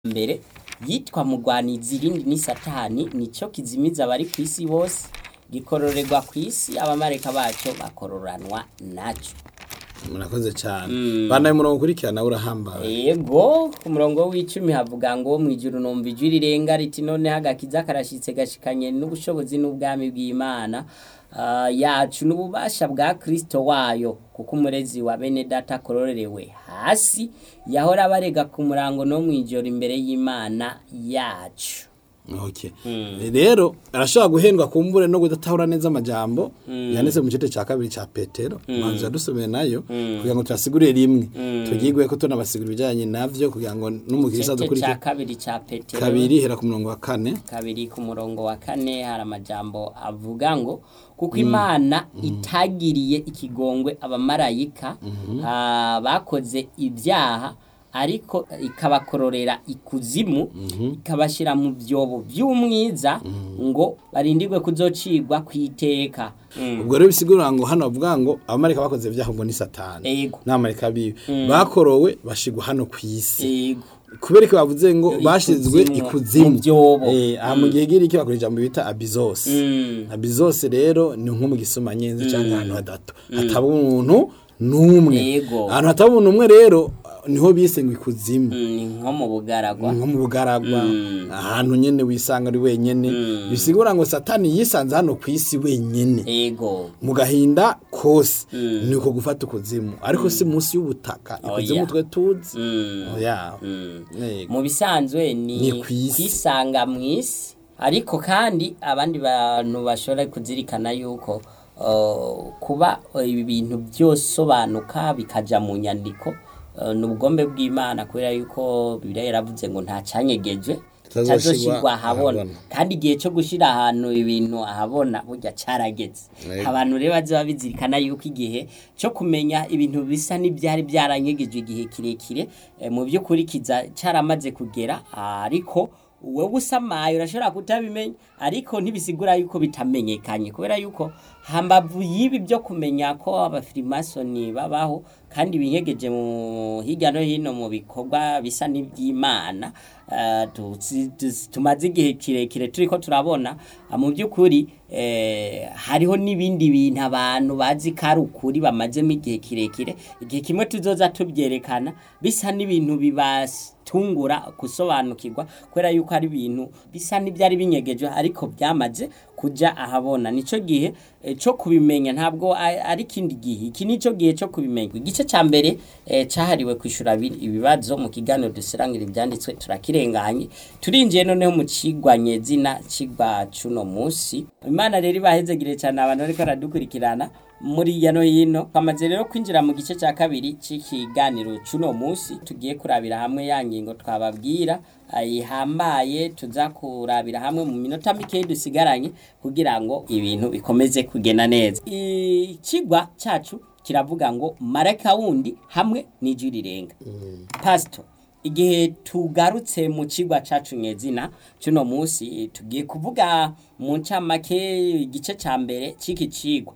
mbere yitwa mugwanizi irindi ni satani nico kizimiza abari ku isi bose gikororerwa ku isi abamareka baco bakororanwa naco murakoze cyane banaye umurongo ukurikirana urahambaye Ego ku murongo w'icumi havuga ngo mu ijuru numva ijwi rirenga riti noneho agakiza karashitse gashikanye n'ubushobozi n'ubwami bw'Imana ah, yacu n'ububasha bwa Kristo wayo kuko umurezi wa bene data akororerewe hasi yahora abarega ku murango no mw'ijoro imbere y'Imana yacu okay rero arashobora guhendwa kumbure no kudatahura neza amajambo yanditse mu gice cya kabiri cya petero manzu yadusomeye nayo kugira ngo tuyasigurire rimwe tugigwe ko tunabasigura ibijyanye navyo kugira ngo n'umukirisa Igice dukurikire ca kabiri ca Petero kabiri hera ku murongo wa kane kabiri ku murongo wa kane hari amajambo avuga ngo kuko imana itagiriye ikigongwe abamarayika ah, bakoze ibyaha ariko ikabakororera ikuzimu ikabashyira mu byobo by'umwiza ngo barindirwe kuzocigwa ku iteka ubwo rero bisigura ngo hano bavuga ngo abamarika bakoze ibyaha ngo ni satani Ego. n'abamarika biwe bakorowe bashigwa hano ku isi Ego. kubera ko bavuze ngo bashizwe Ikuzimu, ikuzimu mu byobo. eh aha mu gihe giri iki bakora ijambo bita abizos Mm. abizos rero ni nko mu gisoma nyenzi cyangwa ahantu hadato hataba umuntu n'umwe Yego. ahantu hataba umuntu umwe rero niho bise ngo ikuzimu Mm, ni nko mu bugaragwa nko mu bugaragwa ahantu nyene wisanga ari wenyene bisigura ngo satani yisanze hano ku isi wenyene ego mu gahinda kose ni uko gufata ukuzimu ariko si munsi y'ubutaka ikuzimu Oya. twe tuzi Mm. oya Mm. Yego. mu bisanzwe ni Ni kw'isi. kwisanga mu isi ariko kandi abandi bantu bashobora kuzirikana yuko uh, kuba uh, ibi bintu byosobanuka bikaja mu nyandiko uh, ni ubugombe bw'imana kubera yuko bibiliya yaravuze ngo nta canyegejwe Kitazoshirwa tazoshirwa ahabona ahabona. kandi igihe cyo gushira ahantu ibintu ahabona burya carageze Yego. abantu rero bazoba bizirikana yuko igihe cyo kumenya ibintu bisa n'ibyari byaranyegejwe igihe kirekire eh, mu by'ukuri kiza caramaze kugera ariko wowe usamaye urashobora kutabimenya ariko ntibisigura yuko bitamenyekanye kubera yuko hambavu y'ibi byo kumenya ko abafirimasoni babaho kandi binyegeje mu hirya no hino mu bikorwa bisa n'iby'imana eh, tuzi- tuzi- tumaze igihe kirekire turiko turabona ah, mu by'ukuri eh, hariho n'ibindi bintu abantu bazi ko ari ukuri bamazemo igihe kirekire igihe kimwe tuzoza tubyerekana bisa n'ibintu bibatungura gusobanukirwa kubera yuko ari ibintu bisa n'ibyari binyegejwe ariko byamaze kuja ahabona nico gihe eh, cyo kubimenya ntabwo a- ari kindi gihe iki nico gihe cyo kubimenya igice ca mbere eh, cahariwe kwishura bi- ibibazo mu kiganiro dusirangira ibyanditswe turakirenganye turinjiye noneho mu cigwa nyezina cigwa cuno musi imana rero ibahezegire cyane abantu bariko baradukurikirana muri hirya no hino twamaze rero kwinjira mu gice cya kabiri cy'ikiganiro cy'uno munsi tugiye kurabira hamwe ya ngingo twababwira ihambaye tuza kurabira hamwe mu minota mikeyi dusigaranye kugira ngo ibintu bikomeze kugenda neza ikigwa cyacu kiravuga ngo marayika wundi hamwe n'ijwi rirenga pasito igihe tugarutse mu kigwa cacu nyezina cy'uno munsi tugiye kuvuga mu ncamake igice cya mbere cy'iki cigwa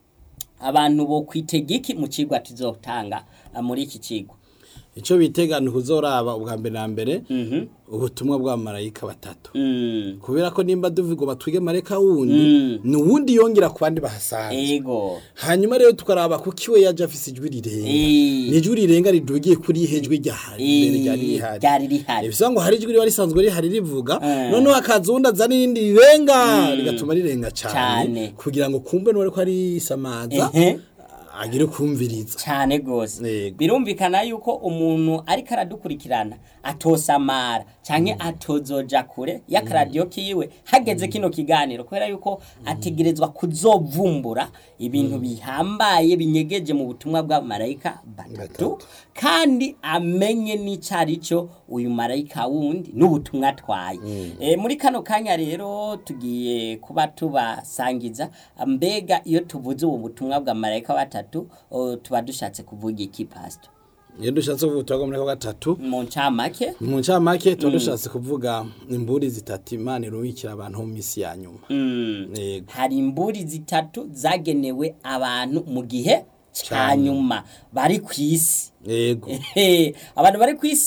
abantu bo kwitega iki mu cigwa tuzotanga ah, muri iki cigwa icyo bitega ni ukuzoraba ubwa mbere na mbere ubutumwa bw'abamarayika batatu Mm, kubera ko nimba duvuga ngo batwige marayika wundi ni uwundi yongera ku bandi bahasanzwe ego hanyuma rero tukaraba kuko iwe yaje afise ijwi rirenga Eh. ni ijwi rirenga ridugiye kuri ihe jwi ryahari mbere ryari rihari ryari rihari bisa ngo hari ijwi riba risanzwe rihari rivuga Eh. noneho hakaza uwundi azana irindi rirenga rigatuma rirenga Cane. cyane kugira ngo kumbe n'uwari ko arisamaza Ehe. agire kumviriza cyane gose Yego. birumvikana yuko umuntu ariko aradukurikirana atosamara canke atozoja kure y'akaradiyo kiwe hageze kino kiganiro kubera yuko ategerezwa kuzovumbura ibintu bihambaye binyegeje mu butumwa bwa marayika batatu Batatu. kandi amenye n'icari cyo uyu marayika wundi n'ubutumwa atwaye e, muri kano kanya rero tugiye kuba tubasangiza mbega iyo tuvuze ubu butumwa bwa marayika batatu o, tuba dushatse kuvuga iki pastor iyo dushatse kuvuga ubutumwa bwa gatatu mu ncamake mu ncamake tuba dushatse kuvuga imburi zitatu imana iruhikira abantu mu minsi ya nyuma mm. Yego. hari imburi zitatu zagenewe abantu mu gihe ca Ca nyuma bari ku isi yego Ehe, abantu bari ku isi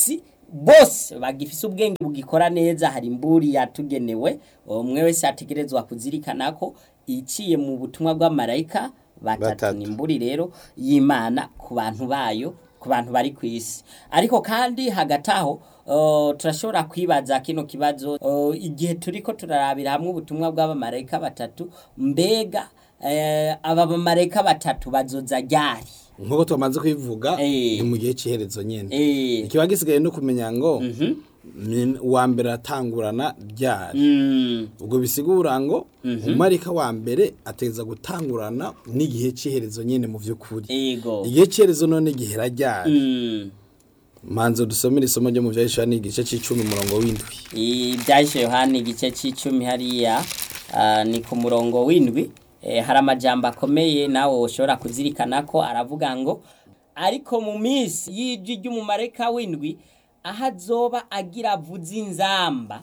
bose bagifise ubwenge bugikora neza hari imburi yatugenewe umwe wese ategerezwa kuzirikana ko iciye mu butumwa bw'amarayika batatu Batatu. ni imburi rero y'imana ku bantu bayo ku bantu bari ku isi ariko kandi hagati aho uh, turashobora kwibaza kino kibazo uh, igihe turiko turarabira hamwe ubutumwa bw'abamarayika batatu mbega eh, aba bamarayika batatu bazoza ryari nk'uko twamaze kubivuga Eh. ni mu gihe cy'iherezo nyine Eh, ikiba gisigaye no kumenya ngo ni- uwa mbere atangurana ryari mm, ubwo bisigura ngo umarika wa mbere ateza gutangurana n'igihe cy'iherezo nyine mu by'ukuri ego igihe cy'iherezo none gihera ryari Mm. manzo dusomere isomo ryo mu byahishura ni igice cy'icumi umurongo w'indwi ibyahise yohani igice cy'icumi hariya ah, ni ku murongo w'indwi Eh, hari amajambo akomeye nawe ushobora kuzirikana ko aravuga ngo ariko mu minsi y'ijwi ry'umumarayika w'indwi aho azoba agira avuze inzamba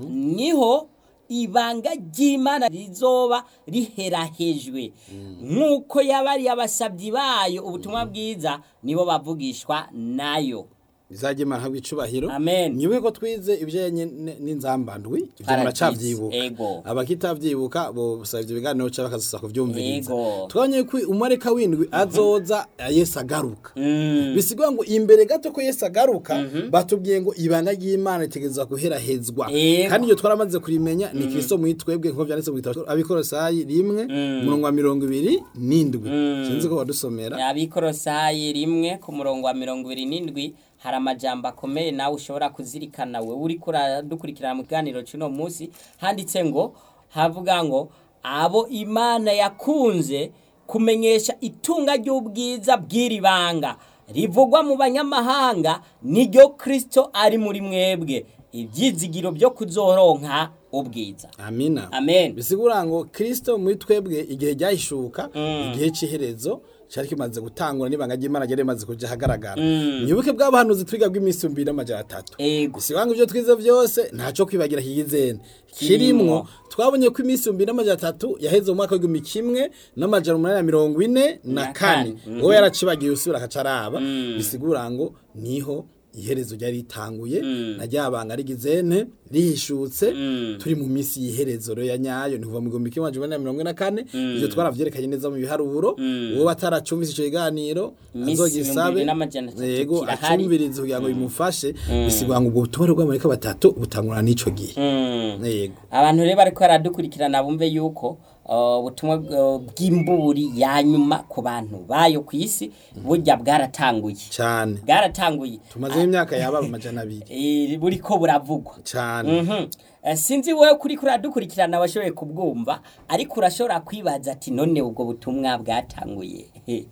niho ibanga ry'imana rizoba riherahejwe nk'uko yabariye abasabyi bayo ubutumwa bwiza nibo bavugishwa nayo bizajya imana habwa icubahiro Amen. nyibuke ko twize ibijyanye n- n'inzambandwi ibyo Paradizo, muracavyibuka ego. abakitavyibuka bo busaba ivyo biganiro ca bakazosa kuvyumviriza Ego. twabonye ko umareka w'indwi azoza yesu agaruka Mm. bisigura ngo imbere gato ko yesu agaruka batubwiye ngo ibanga ry'imana ritegerezwa guherahezwa Ego. kandi iryo twaramaze kurimenya ni kristo muri twebwe nk'uko vyanditse mu gitabo abikorosayi rimwe umurongo wa mirongo ibiri n'indwi sinzi ko wadusomera abikorosayi rimwe ku murongo wa mirongo ibiri n'indwi hari amajambo akomeye nawe ushobora kuzirikana we uri dukurikirana mu kiganiro cy'uno munsi handitse ngo havuga ngo abo imana yakunze kumenyesha itunga ry'ubwiza bw'iri banga rivugwa mu banyamahanga niryo kristo ari muri mwebwe ibyizigiro byo kuzoronka ubwiza amina amen bisigura ngo kristo muri twebwe igihe ryahishuka igihe cy'iherezo cyari kimaze gutangura n'ibanga ry'imana ryari rimaze kuja ahagaragara mwibuke bw'abahanuzi twiga bw'iminsi ibiri n'amajana atatu ego bisigura ngo ibyo twize byose ntaco kwibagira hiyizene kirimwo twabonye ko iminsi ibiri n'amajana atatu yaheze mu mwaka w'igihumbi kimwe n'amajana umunani na mirongo ine na Na kane kane. uwo yaracibagiye usubira akaca araba bisigura ngo niho iherezo ryari ritanguye na ryabanga rigizene rihishutse turi mu minsi y'iherezo rero ya nyayo ni kuva mu gihumbi kimwe amajana umunani na mirongo ine na kane ivyo twaravyerekanye neza mu biharuro uwo bataracumvise ico kiganiro Iminsi azogisabe ibihumbi bibiri n'amajana atatu yego kirahari. acumvirize kugira ngo bimufashe bisigura ngo ubwo butumwa bw'amarika batatu butangurana n'ico gihe Mm. yego abantu rero bariko baradukurikirana bumve yuko uh, ubutumwa uh, bw'imburi ya nyuma ku bantu bayo ku isi burya bwaratanguye cyane bwaratanguye tumazeho imyaka yaba amajana abiri Eh, buriko buravugwa cyane Mhm. Eh, sinzi wowe kuri kuradukurikirana washoboye kubwumva ariko urashobora kwibaza ati none ubwo butumwa bwatanguye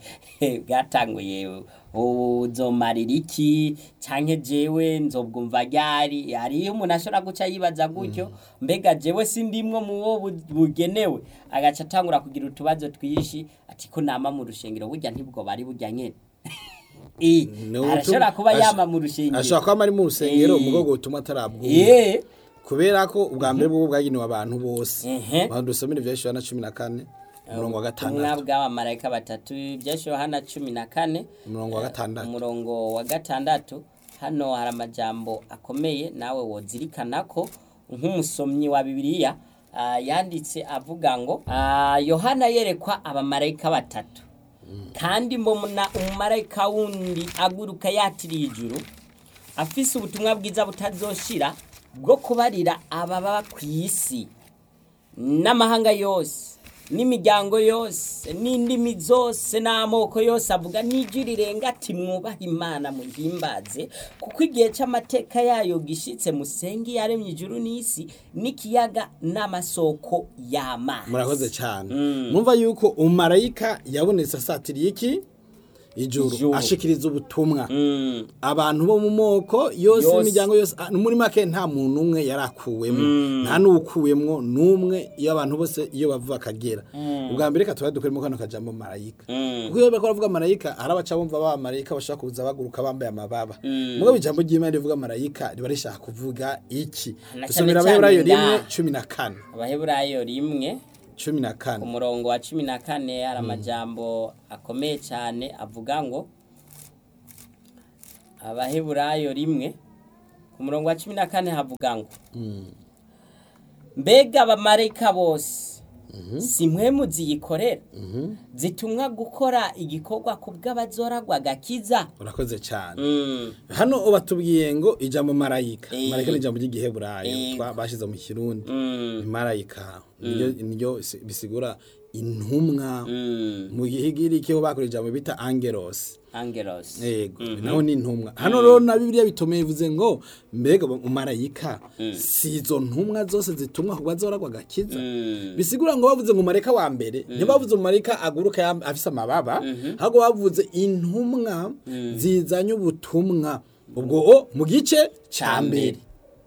bwatanguye uzomarira iki canke jewe nzobwumva ryari hariyo umuntu ashobora guca yibaza gutyo mbega jewe sindimwo mu bo bu- bugenewe agaca atangura kugira utubazo twishi ati ko nama mu rushengero burya ntibwo bari burya nyene Eh, Ni ubutumwa- arashobora kuba ash- yama mu rushengero ashobora kuba ari mu rusengero Eh. mu bwoko butuma atarabwumva Eh, kubera ko ubwa mbere bwo bwagenewe abantu bose Ehe. abantu dusomera ibya Yohana cumi na kane umurongo wa ubutumwa gatandatu bw'abamarayika batatu byashyiriweho Yohana cumi na kane umurongo wa gatandatu umurongo wa gatandatu hano hari amajambo akomeye nawe wozirikana ko nk'umusomyi wa bibiliya ah, yanditse avuga ngo ah, yohana yerekwa abamarayika batatu kandi mbona umumarayika wundi aguruka yatiriye ijuru afise ubutumwa bwiza butazoshira bwo kubarira ababa ku isi n'amahanga yose n'imiryango yose n'indimi zose n'amoko yose avuga n'ijwi rirenga ati mwubahe imana muhimbaze kuko igihe cy'amateka yayo gishitse musenge yaremye ijuru n'isi n'ikiyaga n'amasoko y'amazi murakoze cyane mwumva yuko umarayika yabonetse asatiriye iki ijuru Ijuru. ashikiriza ubutumwa Mm, abantu bo mu moko yose Yose. imiryango yose ah, muri make nta muntu umwe yarakuwemo nta n'uwukuwemwo n'umwe iyo abantu bose iyo bava bakagera ubwa mbere reka tuba dukoremo kano kajambo marayika mm, kuko iyo bariko baravuga marayika hari abaca bumva ba marayika bashaka kuza baguruka bambaye amababa mugabo ijambo ry'imana rivuga marayika riba rishaka kuvuga iki Na dusomera cyane abaheburayo cyane rimwe nga- cumi na kane abaheburayo rimwe cumi na ku kane murongo wa cumi na kane hari amajambo akomeye cyane avuga ngo abaheburayo rimwe ku murongo wa cumi na kane havuga ngo mbega abamarayika bose si mwe muziyikorera zitumwa gukora igikorwa ku bw'abazoragwa agakiza urakoze cyane Mm, hano batubwiye ngo ijambo marayika Eh. marayika ni ijambo ry'igiheburayo Eh. twa- bashize mu kirundi mm, ni marayika niryo niryo si- bisigura intumwa mm. mu gihigiriki ho bakora ijambo bita angelos angelos yego naho ni intumwa hano rero na bibiliya bitomeye bivuze ngo mbega umarayika si izo ntumwa zose zitumwa ku bazoragwa agakiza Mm, bisigura ngo bavuze ngo marayika wa mbere ntibavuze umarayika aguruka yam- afise amababa ahubwo bavuze intumwa zizanye ubutumwa ubwo o mu gice ca mbere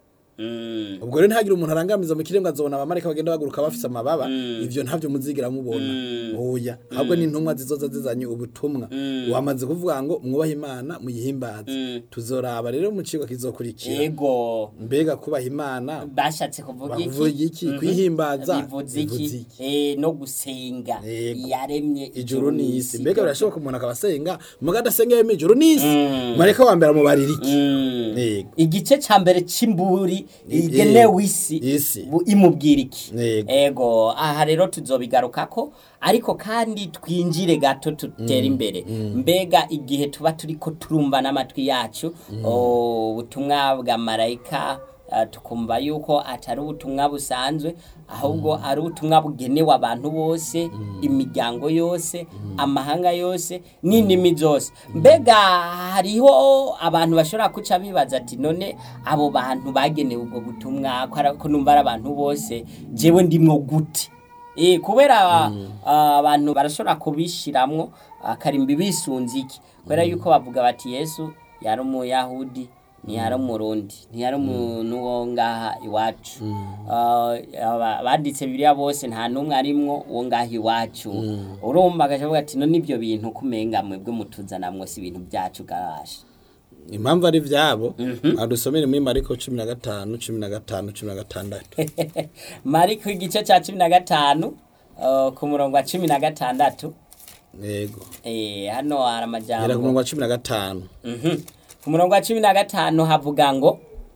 mm, ubwo rero ntihagire umuntu arangamiza mu kiremwa azobona abamarayika bagenda baguruka bafise amababa ivyo ntavyo muzigira mubona oya ahubwo ni intumwa zizoza zizanye ubutumwa wamaze kuvuga ngo mwubahe imana muyihimbaze tuzoraba rero mu cigwa kizokurikira yego mbega kubaha imana bashatse kuvuga iki bavuga iki Mhm. kuyihimbaza bivuze iki Eh, no gusenga Yego. yaremye ijuru n'isi mbega birashoboka umuntu akaba asenga muga adasenga yemeye ijuru n'isi marayika wa mbere amubarira iki Mm. Yego. igice ca mbere c'imburi igenewe isi isi. bu- imubwira iki Yego. ego aha rero tuzobigarukako ariko kandi twinjire gato tutere imbere mbega igihe tuba turiko turumva n'amatwi yacu o, ubutumwa bwa marayika ah, tukumva yuko atari ubutumwa busanzwe ahubwo ari ubutumwa bugenewe abantu bose imiryango yose amahanga yose n'indimi zose mbega hariho abantu bashobora kuca bibaza ati none abo bantu bagenewe ubwo butumwa ko ari- ko numva ari abantu bose jewe ndimwo gute Eh, kubera ah, abantu barashobora kubishiramwo akarimbi bisunze iki kubera yuko bavuga bati yesu yari umuyahudi ntiyari umurundi ntiyari umuntu wo ngaha iwacu Ah, aba- banditse bibiliya bose nta n'umwe arimwo wo ngaha iwacu urumva agacavuga ati no n'ibyo bintu kumenga mwebwe mutuzanamwo si ibintu byacu gabasha impamvu ari vyabo adusomere muri mariko cumi na gatanu cumi na gatanu cumi na gatandatu mariko igice cya cumi na gatanu ah, ku murongo wa cumi na gatandatu yego Eh, hano hari gera ku amajambo murongo wa cumi na gatanu Mhm. ku murongo wa cumi na gatanu havuga ngo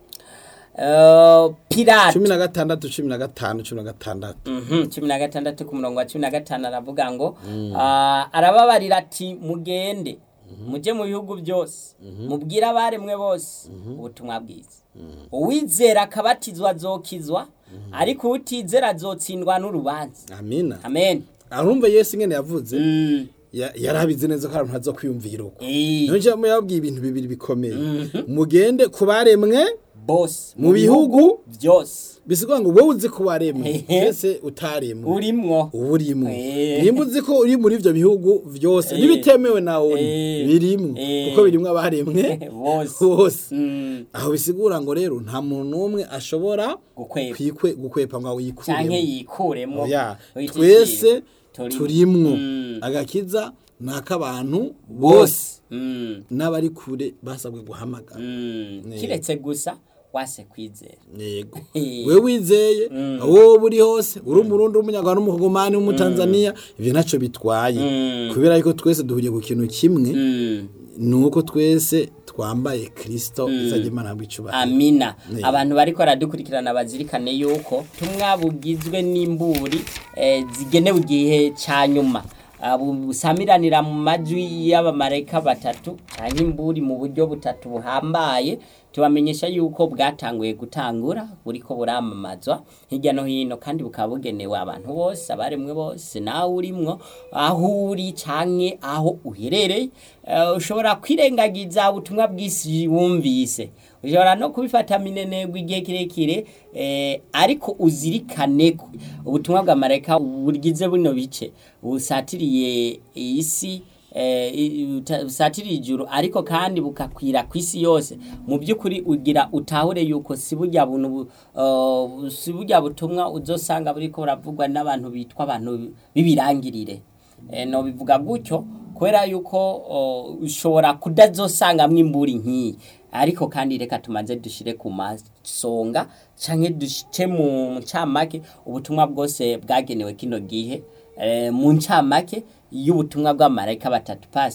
eh, pirate cumi na gatandatu cumi na gatanu cumi na gatandatu Mhm, cumi na gatandatu ku murongo wa cumi na gatanu aravuga ngo ah, arababarira ati mugende mujye mu bihugu byose mubwire abaremwe bose ubutumwa bwiza uwizera akabatizwa azokizwa ariko utizera azotsindwa n'urubanza amina amen arumva yesu ingene yavuze Mm, ya- yarabizi neza ko abantu ntazo kwiyumvira uko eh, niyo njambo yabwiye ibintu bibiri bikomeye mugende ku baremwe bose mu bihugu byose bisigura ngo wowe uzi ko waremwe Ehe. mbese utaremwe urimwo uba urimo Eh. nimba uzi ko uri muri ibyo bihugu byose Eh. n'ibitemewe nawe uri Eh. birimwo Eh. kuko birimwo abaremwe bose bose Mm, aho bisigura ngo rero nta muntu n'umwe ashobora gukwepa kwikwe gukwepa ngo canke yikuremo yikuremo Oya, Iki twese kintu turimwo Mm. agakiza ni ak'abantu bose Mm, n'abari kure basabwe guhamagara mm. Ne. kiretse gusa wase kwizera yego Eh. we wizeye aho wowe uri hose uri umurundi w'umunyarwanda w'umukogomani w'umutanzaniya ibyo ntacyo bitwaye Mm. kubera yuko twese duhuriye ku kintu kimwe Mm, ni uko twese twambaye kirisito izajya imana bw'icubahiro amina Ne. abantu bariko baradukurikirana bazirikane yuko tumwa bugizwe n'imburi eh, zigenewe igihe ca nyuma Ah, bu- busamiranira mu majwi y'abamarayika batatu canke imburi mu buryo butatu buhambaye tubamenyesha yuko bwatanguye gutangura buriko buramamazwa hirya no hino kandi bukaba bugenewe abantu bose abaremwe bose nawe urimwo aho uri canke aho uherereye Eh, ushobora kwirengagiza ubutumwa bw'isi wumvise ushobora no kubifata minenegwa igihe kirekire eh, ariko uzirikane ko ubutumwa bwa marayika bugize buno bice busatiriye isi eh, i- uta- busatiriye ijuru ariko kandi bukakwira ku isi yose mu by'ukuri ugira utahure yuko si burya buntu bu- uh, si burya butumwa uzosanga buriko buravugwa n'abantu bitwa abantu b'ibirangirire eh, no bivuga gutyo kubera yuko o, ushobora kudazosangamwo imburi nk'iyi ariko kandi reka tumaze dushire ku masonga canke dushike mu ncamake ubutumwa bwose bwagenewe kino gihe eh, mu ncamake y'ubutumwa bw'amarayika batatu pastor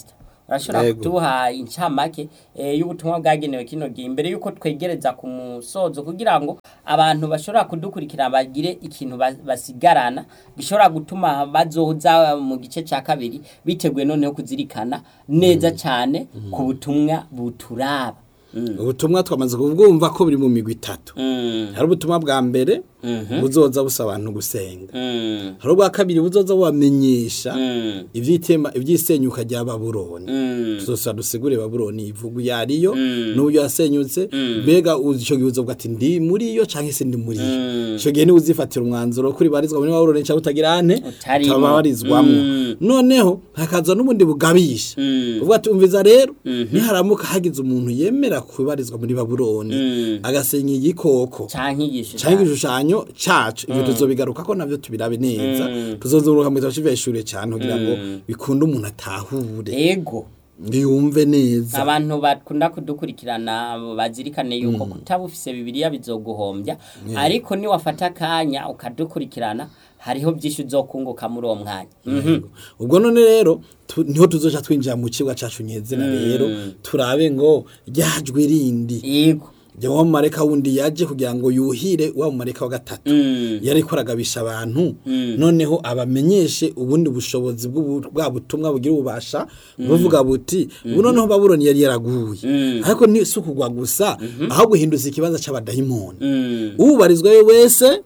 urashobora Yego. kuduha incamake eh, y'ubutumwa bwagenewe kino gihe imbere y'uko twegereza ku musozo kugira ngo abantu bashobora kudukurikira bagire ikintu ba- basigarana gishobora gutuma bazoza mu gice cya kabiri biteguye noneho kuzirikana neza cyane ku butumwa buturaba Mm. ubutumwa twamaze kubwumva ko buri mu migwi itatu Mm. hari ubutumwa bwa mbere Mhm. buzoza busaba abantu gusenga Mm. hari ubwa kabiri buzoza bubamenyesha Mm. ivyitema ivyisenyuka rya babuloni Mm. tuzosa dusigure babuloni ivugu yariyo Mm. n'uburyo yasenyutse mbega uzi ico gihe uzovuga ati ndi muri yo canke se ndi muri yo Mm. ico gihe niwe uzifatira umwanzuro kuri barizwa muri babuloni canke utagira ante Utarimo. utabarizwamwo Mm. noneho hakaza n'ubundi bugabisha Mm. uvuga ati umviza rero Mhm. niharamuka hagize umuntu yemera kubarizwa muri babuloni Mm. agasenya igikoko canke igisho canke igishushanyo cacu ivyo tuzobigaruka ko navyo tubirabe neza tuzozuruka mu gitabo c'iveshure cane kugira ngo bikunde umuntu atahure ego yumve neza abantu bakunda kudukurikirana bazirikane yuko kutaba ufise bibiliya bizoguhombya ariko niwafata akanya ukadukurikirana hariho byinshi uzokunguka muri uwo mwanya Mhm. ubwo none rero tu- niho tuzoca twinjira mu kibuga cacu nyezina rero turabe ngo ryajwe rindi yego jya wa mumareka wundi yaje kugira ngo yuhire wa mumareka wa gatatu Mm. yariko aragabisha abantu noneho abamenyeshe ubundi bushobozi bw'ubu- bwa butumwa bugira ububasha buvuga buti ubu noneho babuloni yari yaraguye ariko ni si ukugwa gusa ahubwo hinduza ikibanza c'abadayimoni Mm. ubarizwayo wese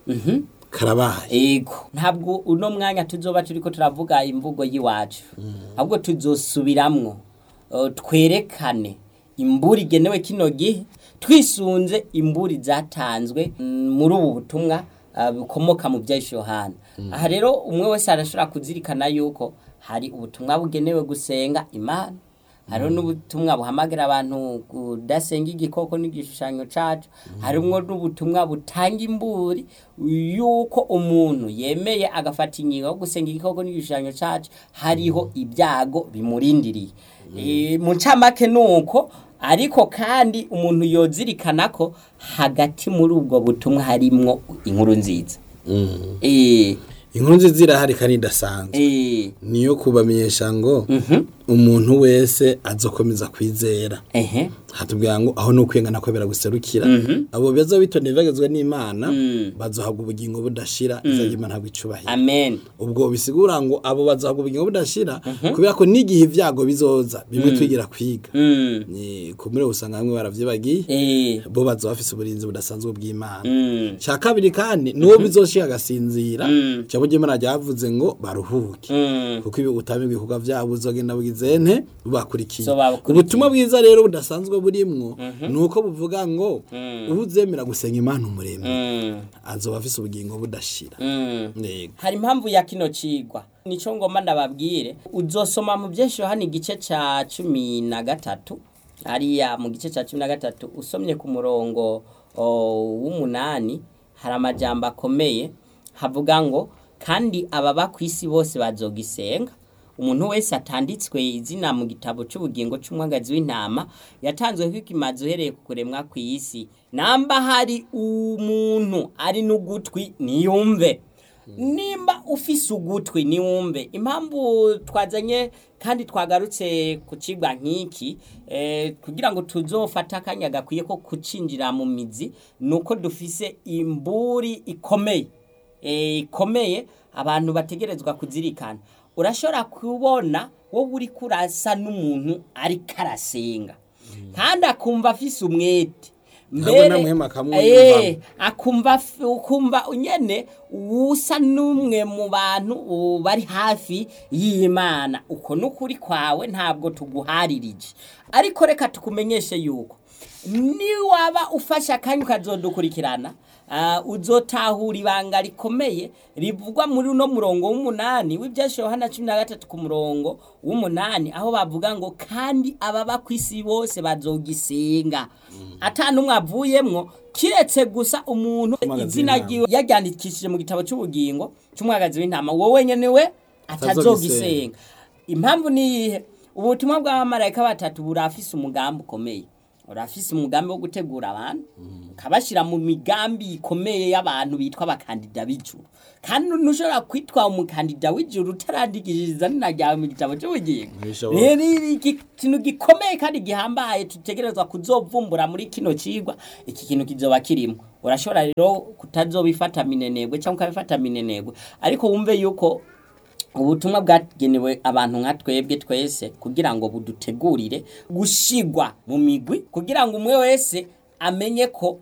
karabaye Ego ntabwo uno mwanya tuzoba turiko turavuga imvugo y'iwacu ahubwo tuzosubiramwo uh, twerekane imburi igenewe kino gihe twisunze imburi zatanzwe mm, muri ubu butumwa uh, bukomoka mu bya Yohana aha rero umwe wese arashobora kuzirikana yuko hari ubutumwa bugenewe gusenga imana hariho n'ubutumwa buhamagara abantu kudasenga igikoko n'igishushanyo cacu harimwo n'ubutumwa butanga imburi yuko umuntu yemeye agafata ingingo yo gusenga igikoko n'igishushanyo cacu hariho ibyago bimurindiriye Eh, mu ncamake nuko ariko kandi umuntu yozirikana ko hagati muri ubwo butumwa harimwo inkuru nziza eh inkuru nziza irahari kandi idasanzwe eh niyo kubamenyesha ngo mhm umuntu wese azokomeza kwizera ehe hatubwira ngo aho nukwengana ko biraguserukira abo beza bitondeye bagezwe n'Imana bazohabwa ubugingo budashira izajya Imana ntabwo icubahira amen ubwo bisigura ngo abo bazohabwa ubugingo budashira kubera ko n'igihe ibyago bizoza bimwe twigira kwiga mm ni kumure usanga bamwe baravyibagiye eh bo bazoba bafise uburinzi budasanzwe bw'Imana mm cya kabiri kandi nuwo bizoshika agasinzira Mm. cyabo Imana ryavuze ngo baruhuke mm kuko ibi utamenye ibikorwa byabo uzogenda bugizente bubakurikiye So babakurikiye. ubutumwa bwiza rero budasanzwe burimwo ni uko buvuga ngo ubu uzemera gusenga imana umuremyi mm azoba afise ubugingo budashira mm yego hari impamvu ya kino cigwa nico ngoma ndababwire uzosoma mu byinshi hano igice ca cumi na gatatu hariya mu gice ca cumi na gatatu usomye ku murongo o, w'umunani hari amajambo akomeye havuga ngo kandi ababa ku isi bose bazogisenga umuntu wese atanditswe izina mu gitabo cy'ubugingo cy'umwagazi w'intama yatanzwe kw'ikimazi uhereye ku kuremwa ku isi namba hari umuntu ari n'ugutwi niyumve nimba ufise ugutwi niwumve impamvu twazanye kandi twagarutse ku cigwa nk'iki eh, kugira ngo tuzofate akanya gakwiye ko kucinjira mu mizi nuko dufise imburi ikomeye eh, ikomeye abantu bategerezwa kuzirikana urashobora kubona wowe uri kurasa n'umuntu ariko arasenga kandi akumva afise umwete Ntabwo namuhema akamwumva. Eh, akumva f- ukumva nyene usa n'umwe mu bantu uh, bari hafi y'imana uko n'ukuri kwawe ntabwo tuguharirije ariko reka tukumenyeshe yuko niwaba ufashe akanya ukazodukurikirana uh, uzotahura ibanga rikomeye rivugwa muri uno murongo w'umunani w'ibyashe yohana cumi na gatatu ku murongo w'umunani aho bavuga ngo kandi ababa ku isi bose bazogisenga ata n'umwe avuyemwo kiretse gusa umuntu Umwagazi izina w'intama. ryiwe yaryandikishije mu gitabo cy'ubugingo cy'umwagazi w'intama wowe nyene we atazogisenga impamvu ni iyihe ubutumwa bw'abamarayika batatu burafise umugambi ukomeye urafise umugambi wo gutegura abantu ukabashyira mu migambi ikomeye y'abantu bitwa abakandida b'ijuru kandi ntushobora kwitwa umukandida w'ijuru utarandikishiriza nina ryawe mu gitabo cy'ubugingo Ntibishoboka. rero iki kintu gikomeye kandi gihambaye tutegerezwa kuzovumbura muri kino cigwa iki kintu kizoba kirimo urashobora rero kutazobifata minenegwe cyangwa ukabifata minenegwe ariko wumve yuko ubutumwa bwagenewe abantu nka twebwe twese kugira ngo budutegurire gushigwa mu migwi kugira ngo umwe wese amenye ko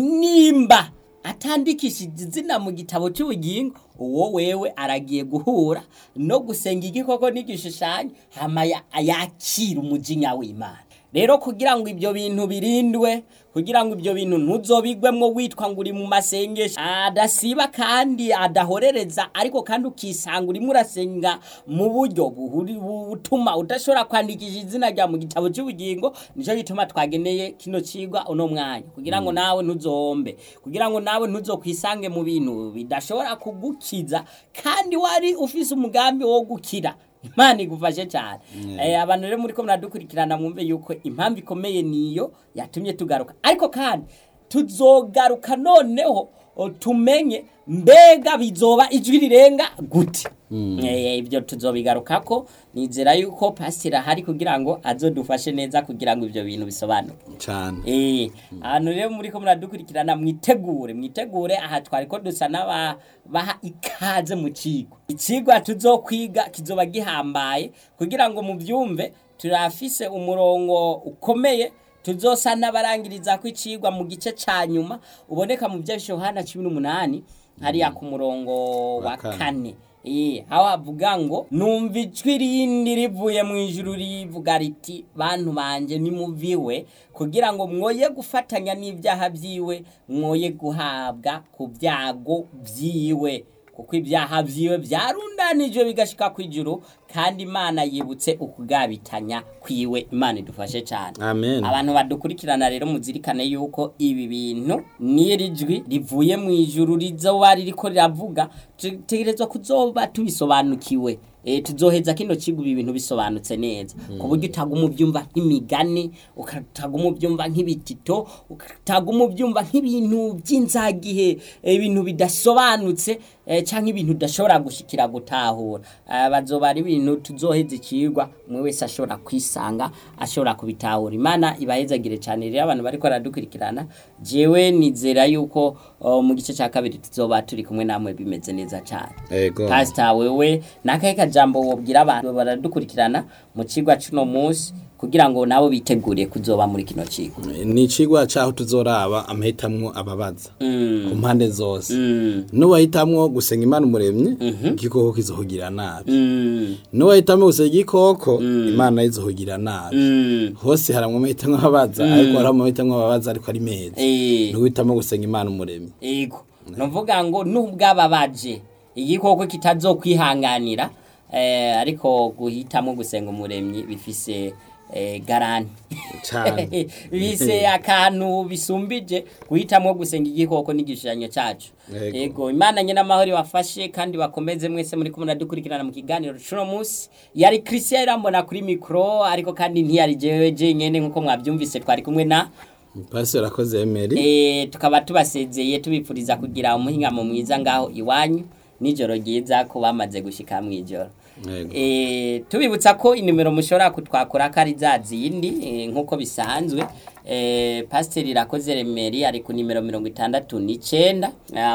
nimba atandikishije izina mu gitabo cy'ubugingo uwo wewe aragiye guhura no gusenga igikoko n'igishushanyo hama ya- yakira umujinya w'imana rero kugira ngo ibyo bintu birindwe kugira ngo ibyo bintu ntuzobigwemwo witwa ngo uri mu masengesho adasiba kandi adahorereza ariko kandi ukisanga urimo urasenga mu buryo buhuri- butuma udashobora kwandikisha izina rya mu gitabo cy'ubugingo nicyo gituma twageneye kino cigwa uno mwanya kugira ngo nawe ntuzombe kugira ngo nawe ntuzokwisange mu bintu bidashobora kugukiza kandi wari ufise umugambi wo gukira imana igufashe cyane Eh, abantu rero muri ko muradukurikirana mwumve yuko impamvu ikomeye niyo yatumye tugaruka ariko kandi tuzogaruka noneho o, tumenye mbega bizoba ijwi rirenga gute Eh, ibyo tuzobigarukako nizera yuko pasiteri ahari kugira ngo azodufashe neza kugira ngo ibyo bintu bisobanuke cyane Eh, ahantu rero muri ko muradukurikirana mwitegure mwitegure aha twari ko dusa n'abaha ikaze mu kigo ikigwa tuzokwiga kizoba gihambaye kugira ngo mubyumve turafise umurongo ukomeye tuzosa n'abarangiriza ko icigwa mu gice ca nyuma uboneka mu bya Yohana 18 hariya ku murongo wa Wa kane. kane Eh, aho havuga ngo numva ijwi rindi rivuye mu ijuru rivuga riti bantu banje nimuviwe kugira ngo mwoye gufatanya n'ibyaha byiwe mwoye guhabwa ku byago byiwe kuko ibyaha byiwe byarundanijwe bigashika ku ijuru kandi imana yibutse ukugabitanya kwiwe imana idufashe cyane amen abantu badukurikirana rero muzirikane yuko ibi bintu n'iri jwi rivuye mu ijuru rizoba ririko riravuga tutegerezwa kuzoba tubisobanukiwe e, tuzoheza kino kigo ibi bintu bisobanutse neza ku buryo utaguma ubyumva nk'imigani ukataguma ubyumva nk'ibitito ukataguma ubyumva nk'ibintu by'inzagihe eh, ibintu bidasobanutse eh, cyangwa ibintu udashobora gushikira gutahura Ah, bazoba ari ibintu tuzoheza ikigwa umwe wese ashobora kwisanga ashobora kubitahura imana ibahezagire cyane rero abantu bariko baradukurikirana jewe nizera yuko oh, mu gice cya kabiri tuzoba turi kumwe namwe bimeze neza cyane ego pasita wewe nakahe kajambo wobwira abantu baradukurikirana mu kigwa cuno munsi kugira ngo nabo bitegure kuzoba muri kino kigo ni icigwa caho tuzoraba amahitamwo ababaza ku mpande zose Mm, n'uwahitamwo gusenga imana umuremyi igikoko kizohugira nabi mm, n'uwahitamwo gusenga igikoko imana izohugira nabi mm, hose haramwo amahitamwo ababaza ariko hariho amahitamwo ababaza ariko ari meza eh. n'uhitamwo gusenga imana umuremyi ego nuvuga ngo nubwababaje igikoko kitazokwihanganira eh, ariko guhitamo gusenga umuremyi bifise eh, garanti Cane. bise akantu bisumbije guhitamo gusenga igikoko n'igishushanyo cyacu Ego. ego imana nyine amahoro ibafashe kandi bakomeze mwese muri kumwe dukurikirana mu kiganiro cuno munsi yari christian irambona kuri mikoro ariko kandi ntiyari jewe jenyene nk'uko mwabyumvise twari kumwe na pasiteri akoze emeri Eh, tukaba tubasezeye tubipfuriza kugira umuhingamo mwiza ngaho iwanyu nijoro ryiza ko bamaze gushika mu ijoro Yego. Eh, tubibutsa ko inimero mushobora kutwakura ko ari za zindi eh, nk'uko bisanzwe eh, pasiteri irakoze remeri ari ku nimero mirongo itandatu n'icenda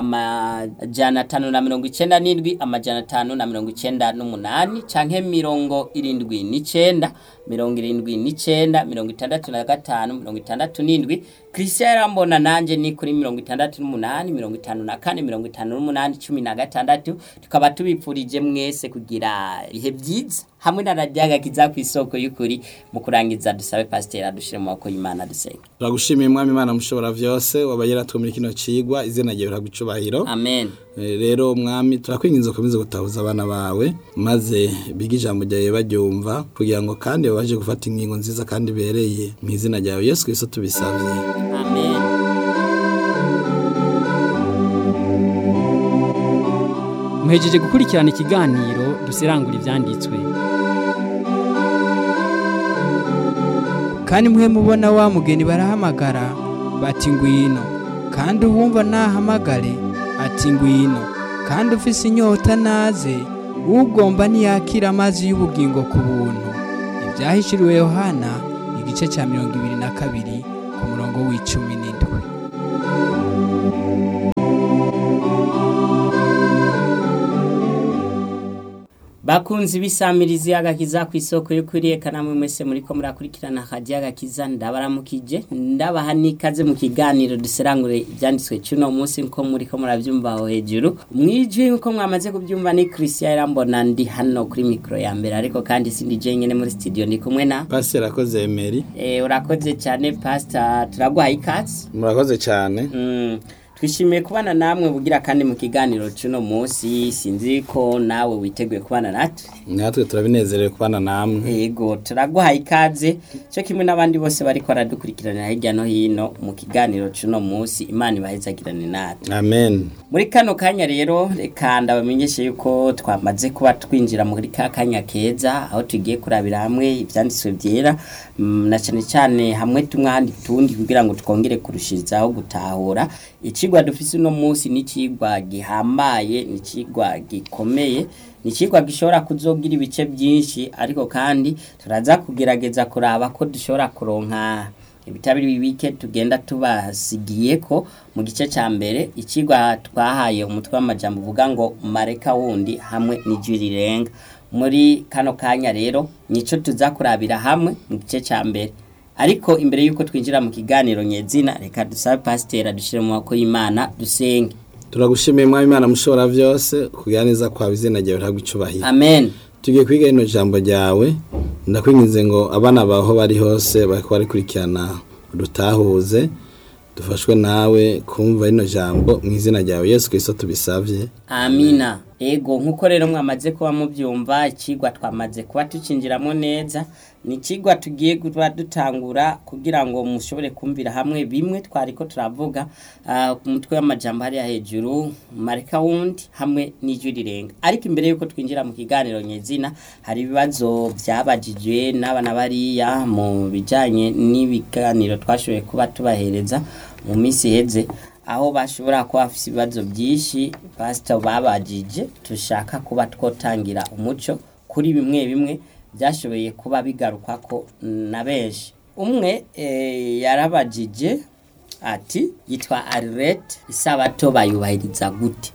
amajana atanu na mirongo icenda n'indwi amajana atanu na mirongo icenda n'umunani canke mirongo irindwi n'icenda mirongo irindwi n'icenda mirongo itandatu na gatanu mirongo itandatu n'indwi christian yarambona nanje ni kuri mirongo itandatu n'umunani mirongo itanu na kane mirongo itanu n'umunani cumi na gatandatu tukaba tubipfurije mwese kugira ibihe byiza hamwe na radiyo agakiza ku isoko y'ukuri mu kurangiza dusabe pasiteri adushire mu maboko y'imana dusenga turagushimiye mwami imana mushobora vyose wabaye yaratwumira kino cigwa izina ryawe riragucubahiro amen Eh, rero mwami turakwinginze ukomeze gutahuza abana bawe maze bige ijambo ryawe baryumva kugira ngo kandi babashe gufata ingingo nziza kandi ibereye mu izina ryawe yesu kristo tubisabye amen muhejeje gukurikirana ikiganiro dusirangura ibyanditswe kandi mwe mubona wa mugeni barahamagara bati ngwino kandi uwumva nahamagare ati ngwino kandi ufise inyota naze ugomba ntiyakira amazi y'ubugingo ku buntu ibyahishuriwe yohana igice cya mirongo ibiri na kabiri ku murongo w'icumi n'indwi bakunzi bisamirizi agakiza ku isoko yo kuriye namwe mwese muriko murakurikirana hajya agakiza ndabaramukije ndabaha n'ikaze mu kiganiro duserangure ibyanditswe cy'uno munsi nko muriko murabyumva aho hejuru mwijwi nko mwamaze kubyumva ni Christian Irambona ndi hano kuri mikro ya mbere ariko kandi sindi jenyene muri studio ndi kumwe na pasiteri akoze emeri eh urakoze cyane pastor turaguhaye ikaze murakoze cyane Mm, twishimiye kubana namwe bugira kandi mu kiganiro cy'uno munsi sinzi ko nawe witeguye kubana natwe natwe turabinezerewe kubana namwe yego turaguhaye ikaze cyo kimwe n'abandi bose bariko baradukurikiranira hirya no hino mu kiganiro cy'uno munsi imana ibahezagirane natwe amen muri kano kanya rero reka ndabamenyeshe yuko twamaze kuba twinjira muri ka kanya keza aho tugiye kurabira hamwe ibyanditswe byera mm, na cyane cyane hamwe tumwe ahandi tundi kugira ngo twongere kurushirizaho gutahura ikigwa dufise uno munsi ni ikigwa gihambaye ni ikigwa gikomeye ni ikigwa gishobora kuzogira ibice byinshi ariko kandi turaza kugerageza kuraba ko dushobora kuronka ibitabiri bibike tugenda tubasigiye ko mu gice cya mbere ikigwa twahaye umutwe w'amajambo uvuga ngo mareka wundi hamwe n'ijwi rirenga muri kano kanya rero nico tuza kurabira hamwe mu gice cya mbere ariko imbere y'uko twinjira mu kiganiro nyezina reka dusabe pasiteri adushyire mu maboko y'imana dusenge turagushimiye mwami imana mushobora byose kugira neza kwawe izina ryawe ntabwo icubahiro amen tugiye kwiga rino jambo ryawe ndakwinginze ngo abana bawe aho bari hose bariko barikurikirana dutahuze dufashwe nawe kumva rino jambo mu izina ryawe yesu kirisito tubisavye amina ego nk'uko rero mwamaze kuba mubyumva ikigwa twamaze kuba tucinjiramo neza ni ikigwa tugiye kuba dutangura kugira ngo mushobore kumvira hamwe bimwe twari ko turavuga ah, ku mutwe w'amajambo hariya hejuru mareka wundi hamwe n'ijwi rirenga ariko imbere y'uko twinjira mu kiganiro nyezina hari ibibazo byabajijwe n'abana bariya mu bijyanye n'ibiganiro twashoboye kuba tubahereza mu minsi iheze aho bashobora kuba bafite ibibazo byinshi pasita babajije dushaka kuba twotangira umuco kuri bimwe bimwe byashoboye kuba bigaruka ko na benshi umwe eh, yarabajije ati yitwa arirete isabato bayubahiriza gute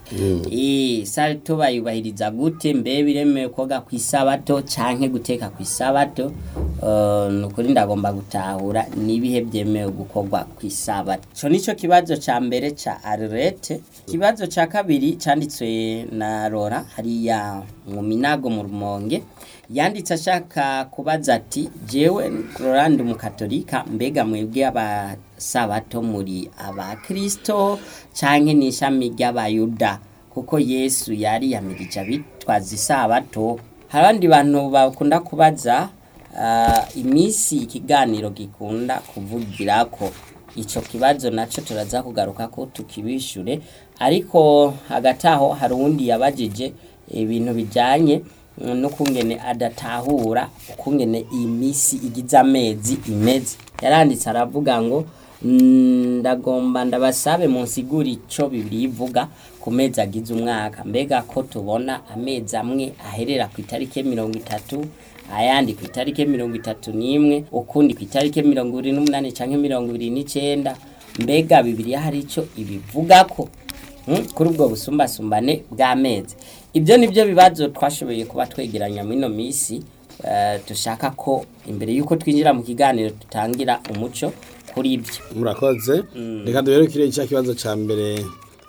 Eh, isabato bayubahiriza gute mbe biremewe koga ku isabato canke guteka ku isabato Eh, ni ukuri ndagomba gutahura n'ibihe byemewe gukorwa ku isabato ico nico kibazo ca mbere ca arirete ikibazo ca kabiri canditswe na rora hariya mu minago mu rumonge yanditse ashaka kubaza ati jewe Rolande umukatolika mbega mwebwe abasabato muri abakristo canke n'ishami ry'abayuda kuko yesu yari yamirije abitwaza isabato hari abandi bantu bakunda kubaza ah, iminsi ikiganiro gikunda kuvugirako ico kibazo naco turaza kugaruka ko tukibishure ariko hagati aho hari uwundi yabajije ibintu bijanye n'ukungene adatahura ukungene iyi misi igize amezi imeze yaranditse aravuga ngo "Mm, ndagomba ndabasabe munsigura ico bibiri ivuga ku mezi agize umwaka mbega ko tubona amezi amwe aherera ku itariki mirongo itatu ayandi ku itariki mirongo itatu n'imwe ukundi ku itariki mirongo ibiri n'umunani canke mirongo ibiri n'icenda mbega bibiri hari ico ibivugako Mm, kuri ubwo busumbasumbane bw'amezi ibyo ni byo bibazo twashoboye kuba twegeranya muri ino minsi eh, dushaka ko imbere y'uko twinjira mu kiganiro dutangira umuco kuri ibyo murakoze reka duherukire cya kibazo cya mbere